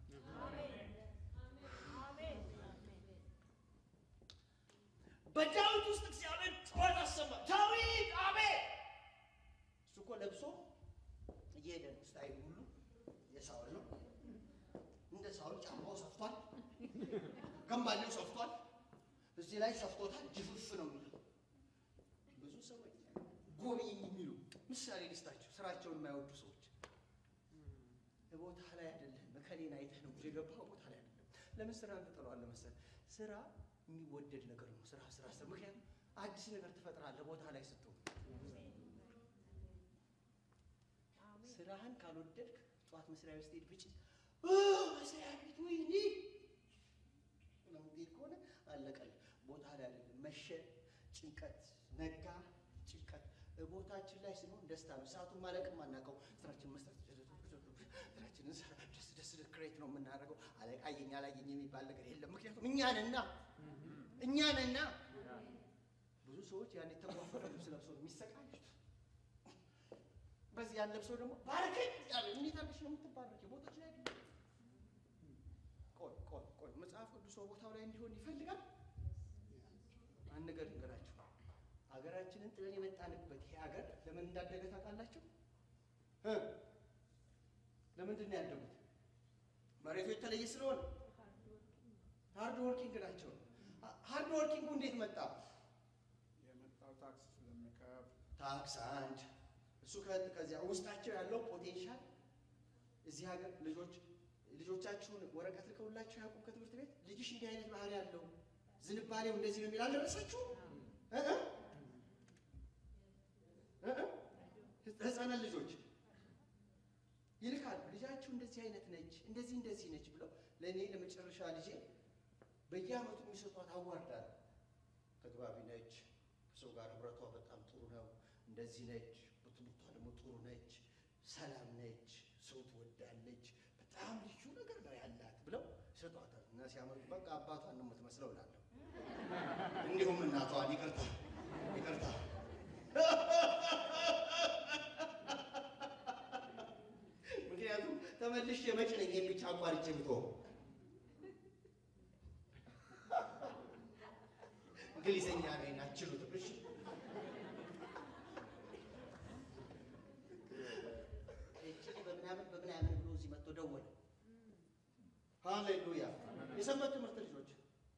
Speaker 1: በዳዊት ውስጥ እግዚአብሔር ጩኸት አሰማ። ዳዊት አቤት! እሱ እኮ ለብሶ እየሄደ ነው። ስታይል ሁሉ የሳውል ነው። እንደ ሳውል ጫማው ሰፍቷል፣ ገንባሌው ሰፍቷል፣ እዚህ ላይ ሰፍቶታል። ጅፍፍ ነው የሚለው ብዙ ሰዎች ጎብኝ የሚሉ ምሳሌ ልስጣቸው። ስራቸውን የማይወዱ ሰዎች ቦታ ላይ አይደለም፣ እከሌን አይተህ ነው የገባው ቦታ ላይ አይደለም። ለምን ስራ ትጥለዋለህ መሰለህ? ስራ የሚወደድ ነገር ነው። ስራ ስራ ስራ። ምክንያቱም አዲስ ነገር ትፈጥራለህ ቦታ ላይ ስትሆን። ስራህን ካልወደድክ ጠዋት መስሪያ ቤት ስትሄድ ብጭ መስሪያ ቤት ወይኔ ምናምን ቤት ከሆነ አለቀልህ። ቦታ ላይ አይደለም መሸ ጭንቀት፣ ነጋ ጭንቀት። ቦታችን ላይ ስንሆን ደስታ ነው። ሰዓቱን ማለቅም አናውቀው። ስራችን መስራት ስራችንን ሰራ ደስ ደስ ክሬት ነው የምናደርገው። አለቃ አየኝ አላየኝ የሚባል ነገር የለም። ምክንያቱም እኛ ነና እኛ ነና። ብዙ ሰዎች ያን የተጓፈረ ልብስ ለብሰው ነው የሚሰቃዩት። በዚህ ያን ለብሰው ደግሞ ባረከኝ ያለ እንዴት አድርገሽ ነው የምትባረክ? ቦታች ላይ አይደለም። ቆይ ቆይ ቆይ መጽሐፍ ቅዱስ ቦታው ላይ እንዲሆን ይፈልጋል። አንድ ነገር ልንገራችሁ። ሀገራችንን ጥለን የመጣንበት ይሄ ሀገር ለምን እንዳደገ ታውቃላችሁ? እ ለምንድን ነው ያደጉት? መሬቱ የተለየ ስለሆነ ሃርድ ወርኪንግ ናቸው። ሃርድ ወርኪንጉ እንዴት መጣ?
Speaker 4: የመጣው ታክስ ስለሚከፍል
Speaker 1: ታክስ አንድ እሱ ከ- ከዚያ ውስጣቸው ያለው ፖቴንሻል እዚህ ሀገር ልጆች ልጆቻችሁን ወረቀት ልከውላችሁ ያውቁም ከትምህርት ቤት ልጅሽ እንዲህ አይነት ባህሪ ያለው ዝንባሌው እንደዚህ ነው የሚል አልደረሳችሁ እ እ እ እ ህፃናት ልጆች ይልካሉ። ልጃችሁ እንደዚህ አይነት ነች፣ እንደዚህ እንደዚህ ነች ብለው ለእኔ ለመጨረሻ ልጄ በየአመቱ የሚሰጧት አዋርዳ ነው። ተግባቢ ነች፣ ከሰው ጋር ህብረቷ በጣም ጥሩ ነው፣ እንደዚህ ነች፣ በትምህርቷ ደግሞ ጥሩ ነች፣ ሰላም ነች፣ ሰው ትወዳለች፣ በጣም ልዩ ነገር ነው ያላት ብለው ይሰጧታል። እና ሲያመጡ በቃ አባቷን ነው የምትመስለው እላለሁ። እንዲሁም እናቷን ይቅርታ ይቅርታ ምክንያቱም ተመልሼ መጭ ነኝ የሚቻ አቋርጬ ብትሆን እንግሊዘኛ ነኝ አችሉትም። እሺ እቺ በምናምን በምናምን ብሎ እዚህ መጥቶ ደወለ። ሃሌሉያ! የሰንበት ትምህርት ልጆች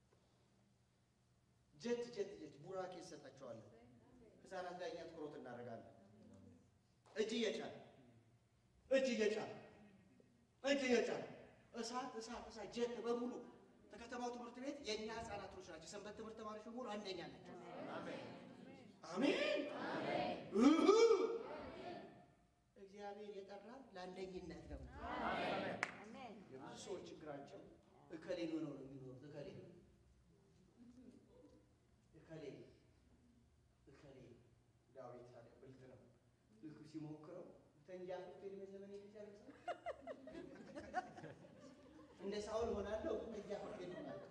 Speaker 1: ጀት ጀት ጀት ቡራኬ እንሰጣቸዋለን። ህፃናት ላይ እኛ ትኩረት እናደርጋለን። እጅ እየጫን እጅ እየጫን እጅ እየጫን እሳት እሳት እሳት ጀት በሙሉ ከከተማው ትምህርት ቤት የእኛ ህፃናቶች ናቸው። የሰንበት ትምህርት ተማሪዎች በሙሉ አንደኛ ናቸው። አሜን እሁ። እግዚአብሔር የጠራን ለአንደኝነት ነው። የብዙ ሰዎች ችግራቸው እከሌ ነው ነው የሚኖሩት እከሌ እከሌ እከሌ ዳዊት ታዲያ ብልጥ ነው። ልክ ሲሞክረው ተንጃፍቶ የዕድሜ ዘመን የሚጨርስ እንደ ሳውል ሆናለሁ ተንጃፍቶ ይሆናለሁ።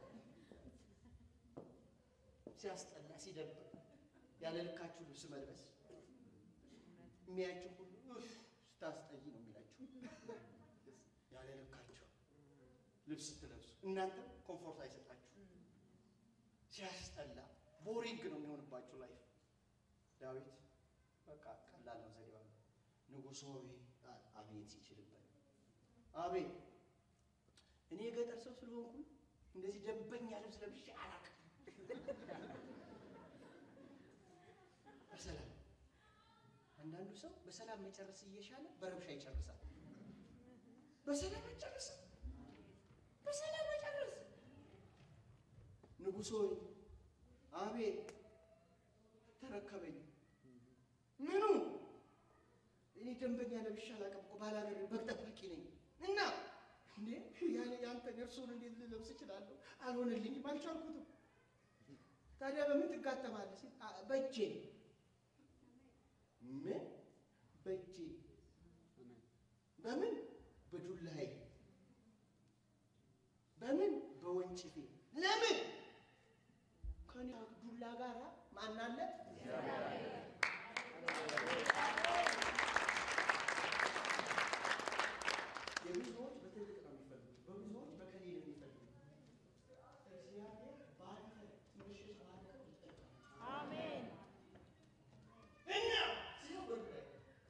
Speaker 1: ሲያስጠላ ሲደብር ያለ ልካችሁ ልብስ መልበስ የሚያችሁ ሁሉ "ኡፍ፣ ስታስጠይ ነው የሚላችሁ። ያለ ልካችሁ ልብስ ስትለብሱ እናንተ ኮምፎርት አይሰጣችሁ። ሲያስጠላ ቦሪንግ ነው የሚሆንባችሁ ላይፍ። ዳዊት በቃ ቀላል ነው ዘዴዋ። ንጉሥ ሆይ አለ። አቤት ሲችልበት አቤት እኔ የገጠር ሰው ስለሆንኩ እንደዚህ ደንበኛ ልብስ ለብሼ አላውቅም። በሰላም አንዳንዱ ሰው በሰላም መጨረስ እየሻለ በረብሻ ይጨርሳል። በሰላም አይጨርስም። በሰላም መጨረስ ንጉሥ ሆይ አቤት ተረከበኝ። ምኑ እኔ ደንበኛ ለብሼ አላውቅም እኮ ባላገር በግ ጠባቂ ነኝ እና እንዴ ያኔ ያንተን እርሱን እንዴት ልለብስ እችላለሁ? አልሆነልኝም፣ አልቻልኩትም። ታዲያ በምን ትጋጠማለህ ሲል "አ- በእጄ ምን በእጄ በምን በዱላዬ በምን በወንጭፌ ለምን ከኔ ዱላ ጋር ማን አለ? የብዙዎች በትልቅ ነው የሚፈልጉት፣ በብዙዎች በከሌ ነው የሚፈልጉት። እግዚአብሔር በአንተ ትንሽ ባርከው ይጠቀማል። እና ሲሆን ላይ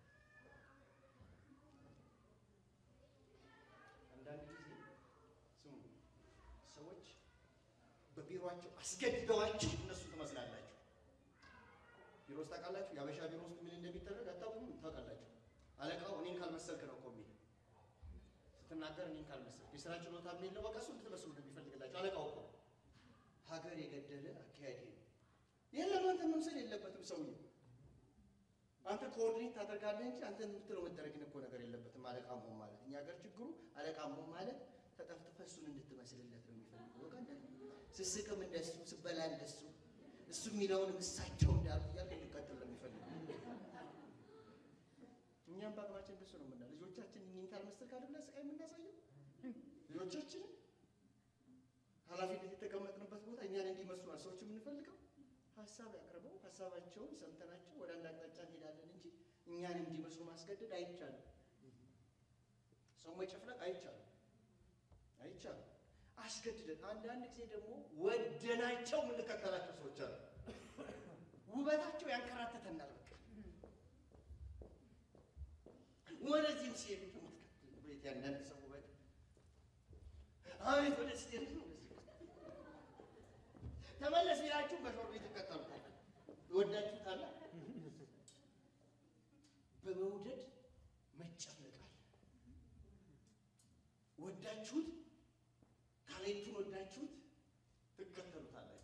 Speaker 1: አንዳንድ ጊዜ ስሙ ሰዎች በቢሮአቸው አስገድደዋችሁ እነሱ ትመስላላችሁ። ቢሮ ውስጥ ታውቃላችሁ፣ የአበሻ ቢሮ ውስጥ ምን እንደሚደረግ አታውቁም? ታውቃላችሁ። አለቃው እኔን ካልመሰልክ ነው እኮ የሚል ስትናገር እኔን ካልመሰልክ የስራ ችሎታ የሚለው በቃ እሱ እንድትመስሉ ነው የሚፈልግላችሁ አለቃው እኮ ሀገር የገደለ አካሄድ ነው። የለም አንተ መምሰል የለበትም ሰውዬው አንተ ኮኦርዲኔት ታደርጋለህ እንጂ አንተ የምትለው መደረግን እኮ ነገር የለበትም። አለቃ መሆን ማለት እኛ ሀገር ችግሩ አለቃ መሆን ማለት ተጠፍጥፈህ እሱን እንድትመስልለት ነው የሚፈልገው። በቃ እንደዚህ ስስቅም እንደሱ ስበላ እንደሱ እሱ እሱ የሚለውን እሳቸው እንዳሉ እያለ እንዲቀጥል ነው የሚፈልጉ። እኛም በአቅማችን እንደሱ ነው ምና ልጆቻችን እኝንታል መስተር ካለ ብላ ስቃይ የምናሳየው ልጆቻችንን ኃላፊነት የተቀመጥንበት ቦታ እኛን እንዲመስሉ ነው ሰዎች የምንፈልገው። ሀሳብ ያቅርበው፣ ሀሳባቸውን ሰምተናቸው ወደ አንድ አቅጣጫ እንሄዳለን እንጂ እኛን እንዲመስሉ ማስገደድ አይቻልም። ሰው መጨፍለቅ አይቻልም፣ አይቻልም። አስገድደን አንዳንድ ጊዜ ደግሞ ወደናቸው የምንከተላቸው ሰዎች አሉ። ውበታቸው ያንከራተተናል። በቃ ወደዚህም ሲሄዱ የምትከተል ቤት ያንዳንድ ሰው ውበት አቤት ወደ ስቴት ነው ተመለስ ቢላችሁ በሾር ቤት ተከተሉ ወዳችሁታል። በመውደድ መጨፍለቃል። ወዳችሁት ታሌንቱን ወዳችሁት ትከተሉታላችሁ።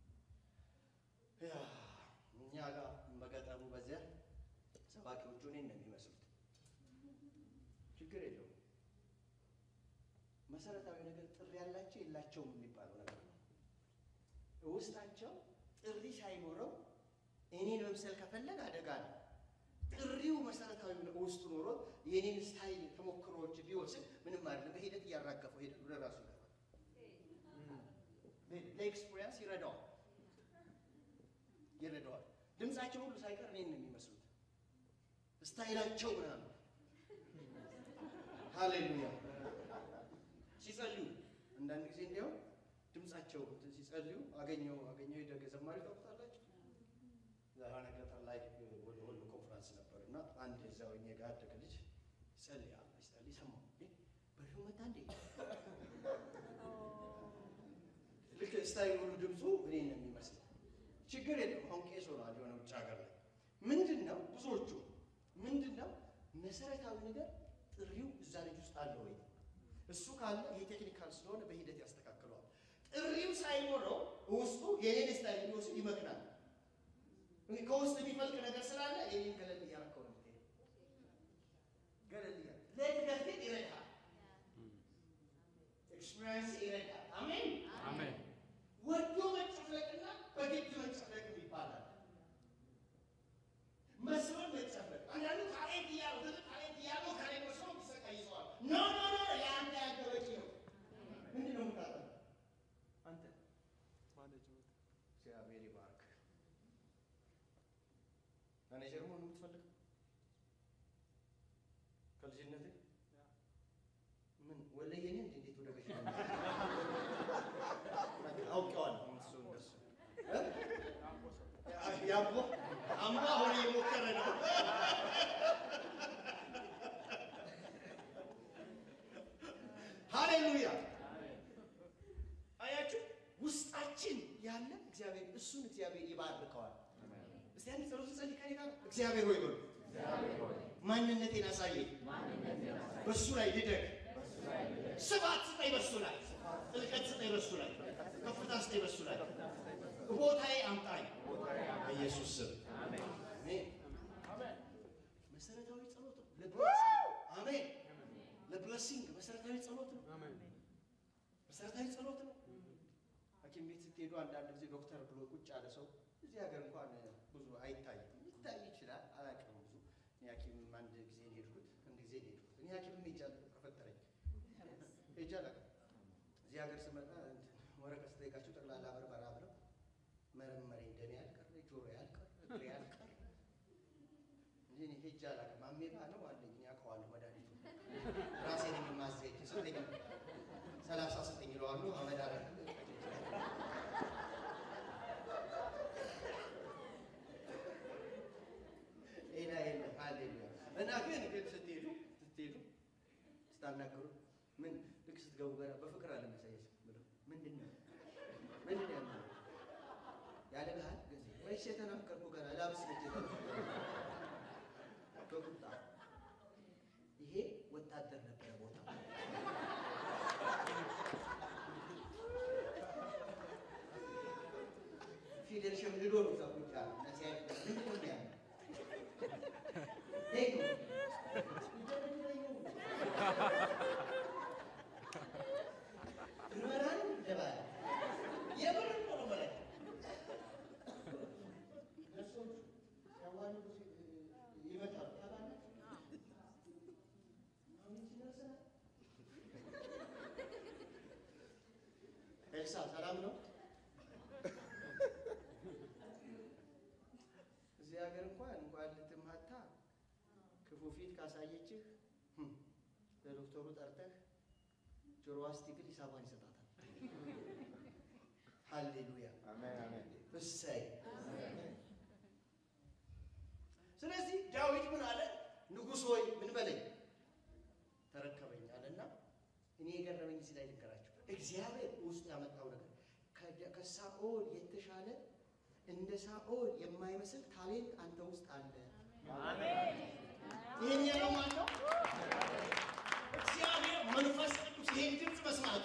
Speaker 1: ያ እኛ ጋር በገጠሩ በዚያ ሰባኪዎቹ እኔን ነው የሚመስሉት። ችግር የለውም። መሰረታዊ ነገር ጥሪ ያላቸው የላቸውም የሚባለው ነገር ነው። ውስጣቸው ጥሪ ሳይኖረው እኔን መምሰል ከፈለግ አደጋ ነው። ጥሪው መሰረታዊ ውስጡ ኖሮ የኔን ስታይል ተሞክሮዎች ቢወስድ ምንም አይደለም። በሂደት እያራገፈው ሄደ ወደ ራሱ ይገባል። ለኤክስፒሪያንስ ይረዳዋል ይረዳዋል። ድምፃቸው ሁሉ ሳይቀር እኔን ነው የሚመስሉት። ስታይላቸው ምናምን ሃሌሉያ ሲጸልዩ አንዳንድ ጊዜ እንዲያው ድምፃቸው እንትን ሲጸልዩ አገኘው አገኘው የደገ ዘማሪ ታውቁታላችሁ። የሆነ ገጠር ላይ ወደ ወሎ ኮንፈረንስ ነበር እና አንድ እዛው እኛ ጋር ያደገ ልጅ ይጸልያል ይጸልይ ሰማሁ። እንዴ በሪሁ መጣ እንዴ ልክ ስታይል ሁሉ ድምፁ እኔ ነው የሚመስለው። ችግር የለም አሁን ቄስ ሆኗል የሆነ ውጭ ሀገር ላይ ምንድን ነው ብዙዎቹ ምንድን ነው መሰረታዊ ነገር ጥሪው እዛ ልጅ ውስጥ አለ ወይ? እሱ ካለ ይሄ ቴክኒካል ስለሆነ በሂደት ያስተካክለዋል። ጥሪው ሳይኖረው ውስጡ የኔን ስታይል ሊወስድ ይመክናል። እንግዲህ ከውስጥ የሚፈልቅ ነገር ስላለ የኔን ገለል እያረከው ነው የምትሄደው። ገለል እያ ለእድገት ግን ይረዳል። ኤክስፒሪየንስ ይረዳል። አሜን
Speaker 3: አሜን።
Speaker 1: ወዶ መጨፍለቅና በግድ መጨፍለቅ ይባላል። መስሎን መጨፍለቅ አንዳንዱ ታሌንት እያለው ትልቅ ታሌንት እያለው ከኔ መስሎ ሚሰቃይ ይዘዋል። ኖ ኖ ኖ የአንተ ያንተ በቂ ነው። ምንድን ነው የምታጠናው? አንተ እግዚአብሔር ይባርክ። ማኔጀር መሆን ነው የምትፈልገው? ከልጅነትህ ምን ወለየ ነህ እንዴ? እንዴት ወደ በሽታ አውቄዋለሁ። እሱ እንደሱ እ? ያቦ አምባ አሁን እየሞከረ ነው። ሃሌሉያ አያችሁ፣ ውስጣችን ያለ እግዚአብሔር እሱን እግዚአብሔር ይባርከዋል። እስቲ አንድ ጸሎት ጸልይ ከኔ ጋር። እግዚአብሔር ሆይ በሉ ማንነቴን አሳየኝ፣ በእሱ ላይ ልደግ፣ ስፋት ስጠኝ፣ በእሱ ላይ ጥልቀት ስጠኝ፣ በእሱ ላይ ከፍታ ስጠኝ፣ በእሱ ላይ ቦታዬ አምጣኝ፣ በኢየሱስ ስም አሜን። መሰረታዊ ጸሎት ነው። ለብለሲንግ አሜን። ለብለሲንግ መሰረታዊ ጸሎት ነው። መሰረታዊ ጸሎት ነው። ሐኪም ቤት ስትሄዱ አንዳንድ ጊዜ ዶክተር ብሎ ቁጭ ያለ ሰው እዚህ ሀገር እንኳን ብዙ አይታይም። ሊታይ ይችላል፣ አላውቅም ብዙ። እኔ ሐኪም አንድ ጊዜ ነው የሄድኩት፣ አንድ ጊዜ ነው የሄድኩት። እኔ ሐኪምም ሄጃለሁ፣ ከፈጠረኝ ሄጄ አላውቅም። እዚህ ሀገር ስመጣ እንትን ወረቀት ስጠይቃቸው ጠቅላላ ምርመራ ብለው መረመረኝ። ደሜ ያልቀር፣ ጆሮ ያልቀር፣ እግሬ ያልቀር እንጂ እኔ ሄጄ አላውቅም። አሜባ ነው አለኝ፣ እኔ አውቀዋለሁ መድኃኒቱ ራሴ ነኝ የማዘኝ። ስጠኝ ሰላሳ ስጠኝ ይለዋለሁ አመድ አረ ሌላ የለም። ሃሌሉያ እና ግን ግን ስትሄዱ ስትሄዱ ስታናገሩ ምን ልክ ስትገቡ ገና በፍቅር አለ መሳየት ብለው ምንድን ነው ምንድን ነው ያለው ያለ ባህል ጊዜ ወይስ የተናገርኩ ገና ላብስ ልጅ በቁጣ ይሄ ወታደር ነበረ ቦታ ፊደል ሸምድዶ ነው እዛ ቁጭ ያለ እና ሲያይ ምንድን ነው ያለው ሄዱ ምርመራን ይደባል የምር ነው ማለት ካሳየችህ ህም፣ ለዶክተሩ ጠርተህ ጆሮዋ ስትግል ሂሳቧን ይሰጣታል። ሃሌሉያ
Speaker 3: አሜን አሜን
Speaker 1: እሰይ። ስለዚህ ዳዊት ምን አለ? ንጉሥ ሆይ ምን በለኝ ተረከበኝ አለና እኔ የገረመኝ እዚህ ላይ ልንገራቸው። እግዚአብሔር ውስጡ ያመጣው ነገር ከደ- ከሳኦል የተሻለ እንደ ሳኦል የማይመስል ታሌንት አንተ ውስጥ አለ። ይህን ያለው ማን ነው? እግዚአብሔር መንፈስ ቅዱስ ይህን ድምፅ መስማቱ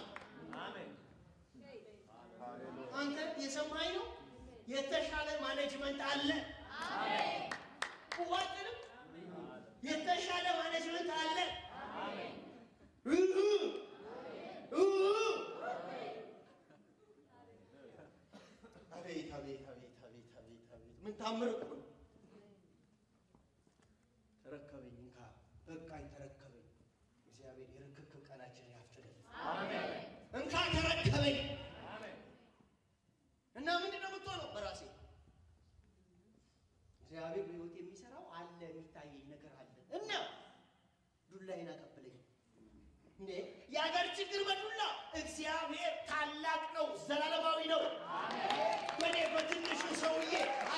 Speaker 1: አንተ የሰማኝ ነው። የተሻለ ማኔጅመንት አለ። ዋጥንም የተሻለ ማኔጅመንት አለ። እህ እህ አቤት አቤት አቤት አቤት አቤት አቤት ምን ታምር እኮ ነው። ተረከበኝ እንካ በቃኝ ተረከበኝ። እግዚአብሔር የርክክብ ቀናችንን ያፍጥልን። እንካ ተረከበኝ እና ምንድን ነው የምትሆነው? በራሴ እግዚአብሔር በሕይወት የሚሰራው አለ የሚታየኝ ነገር አለ እና ዱላዬን አቀብለኝ። እንዴ የሀገር ችግር በዱላ እግዚአብሔር ታላቅ ነው፣ ዘላለማዊ ነው። በእኔ በትንሹ ሰውዬ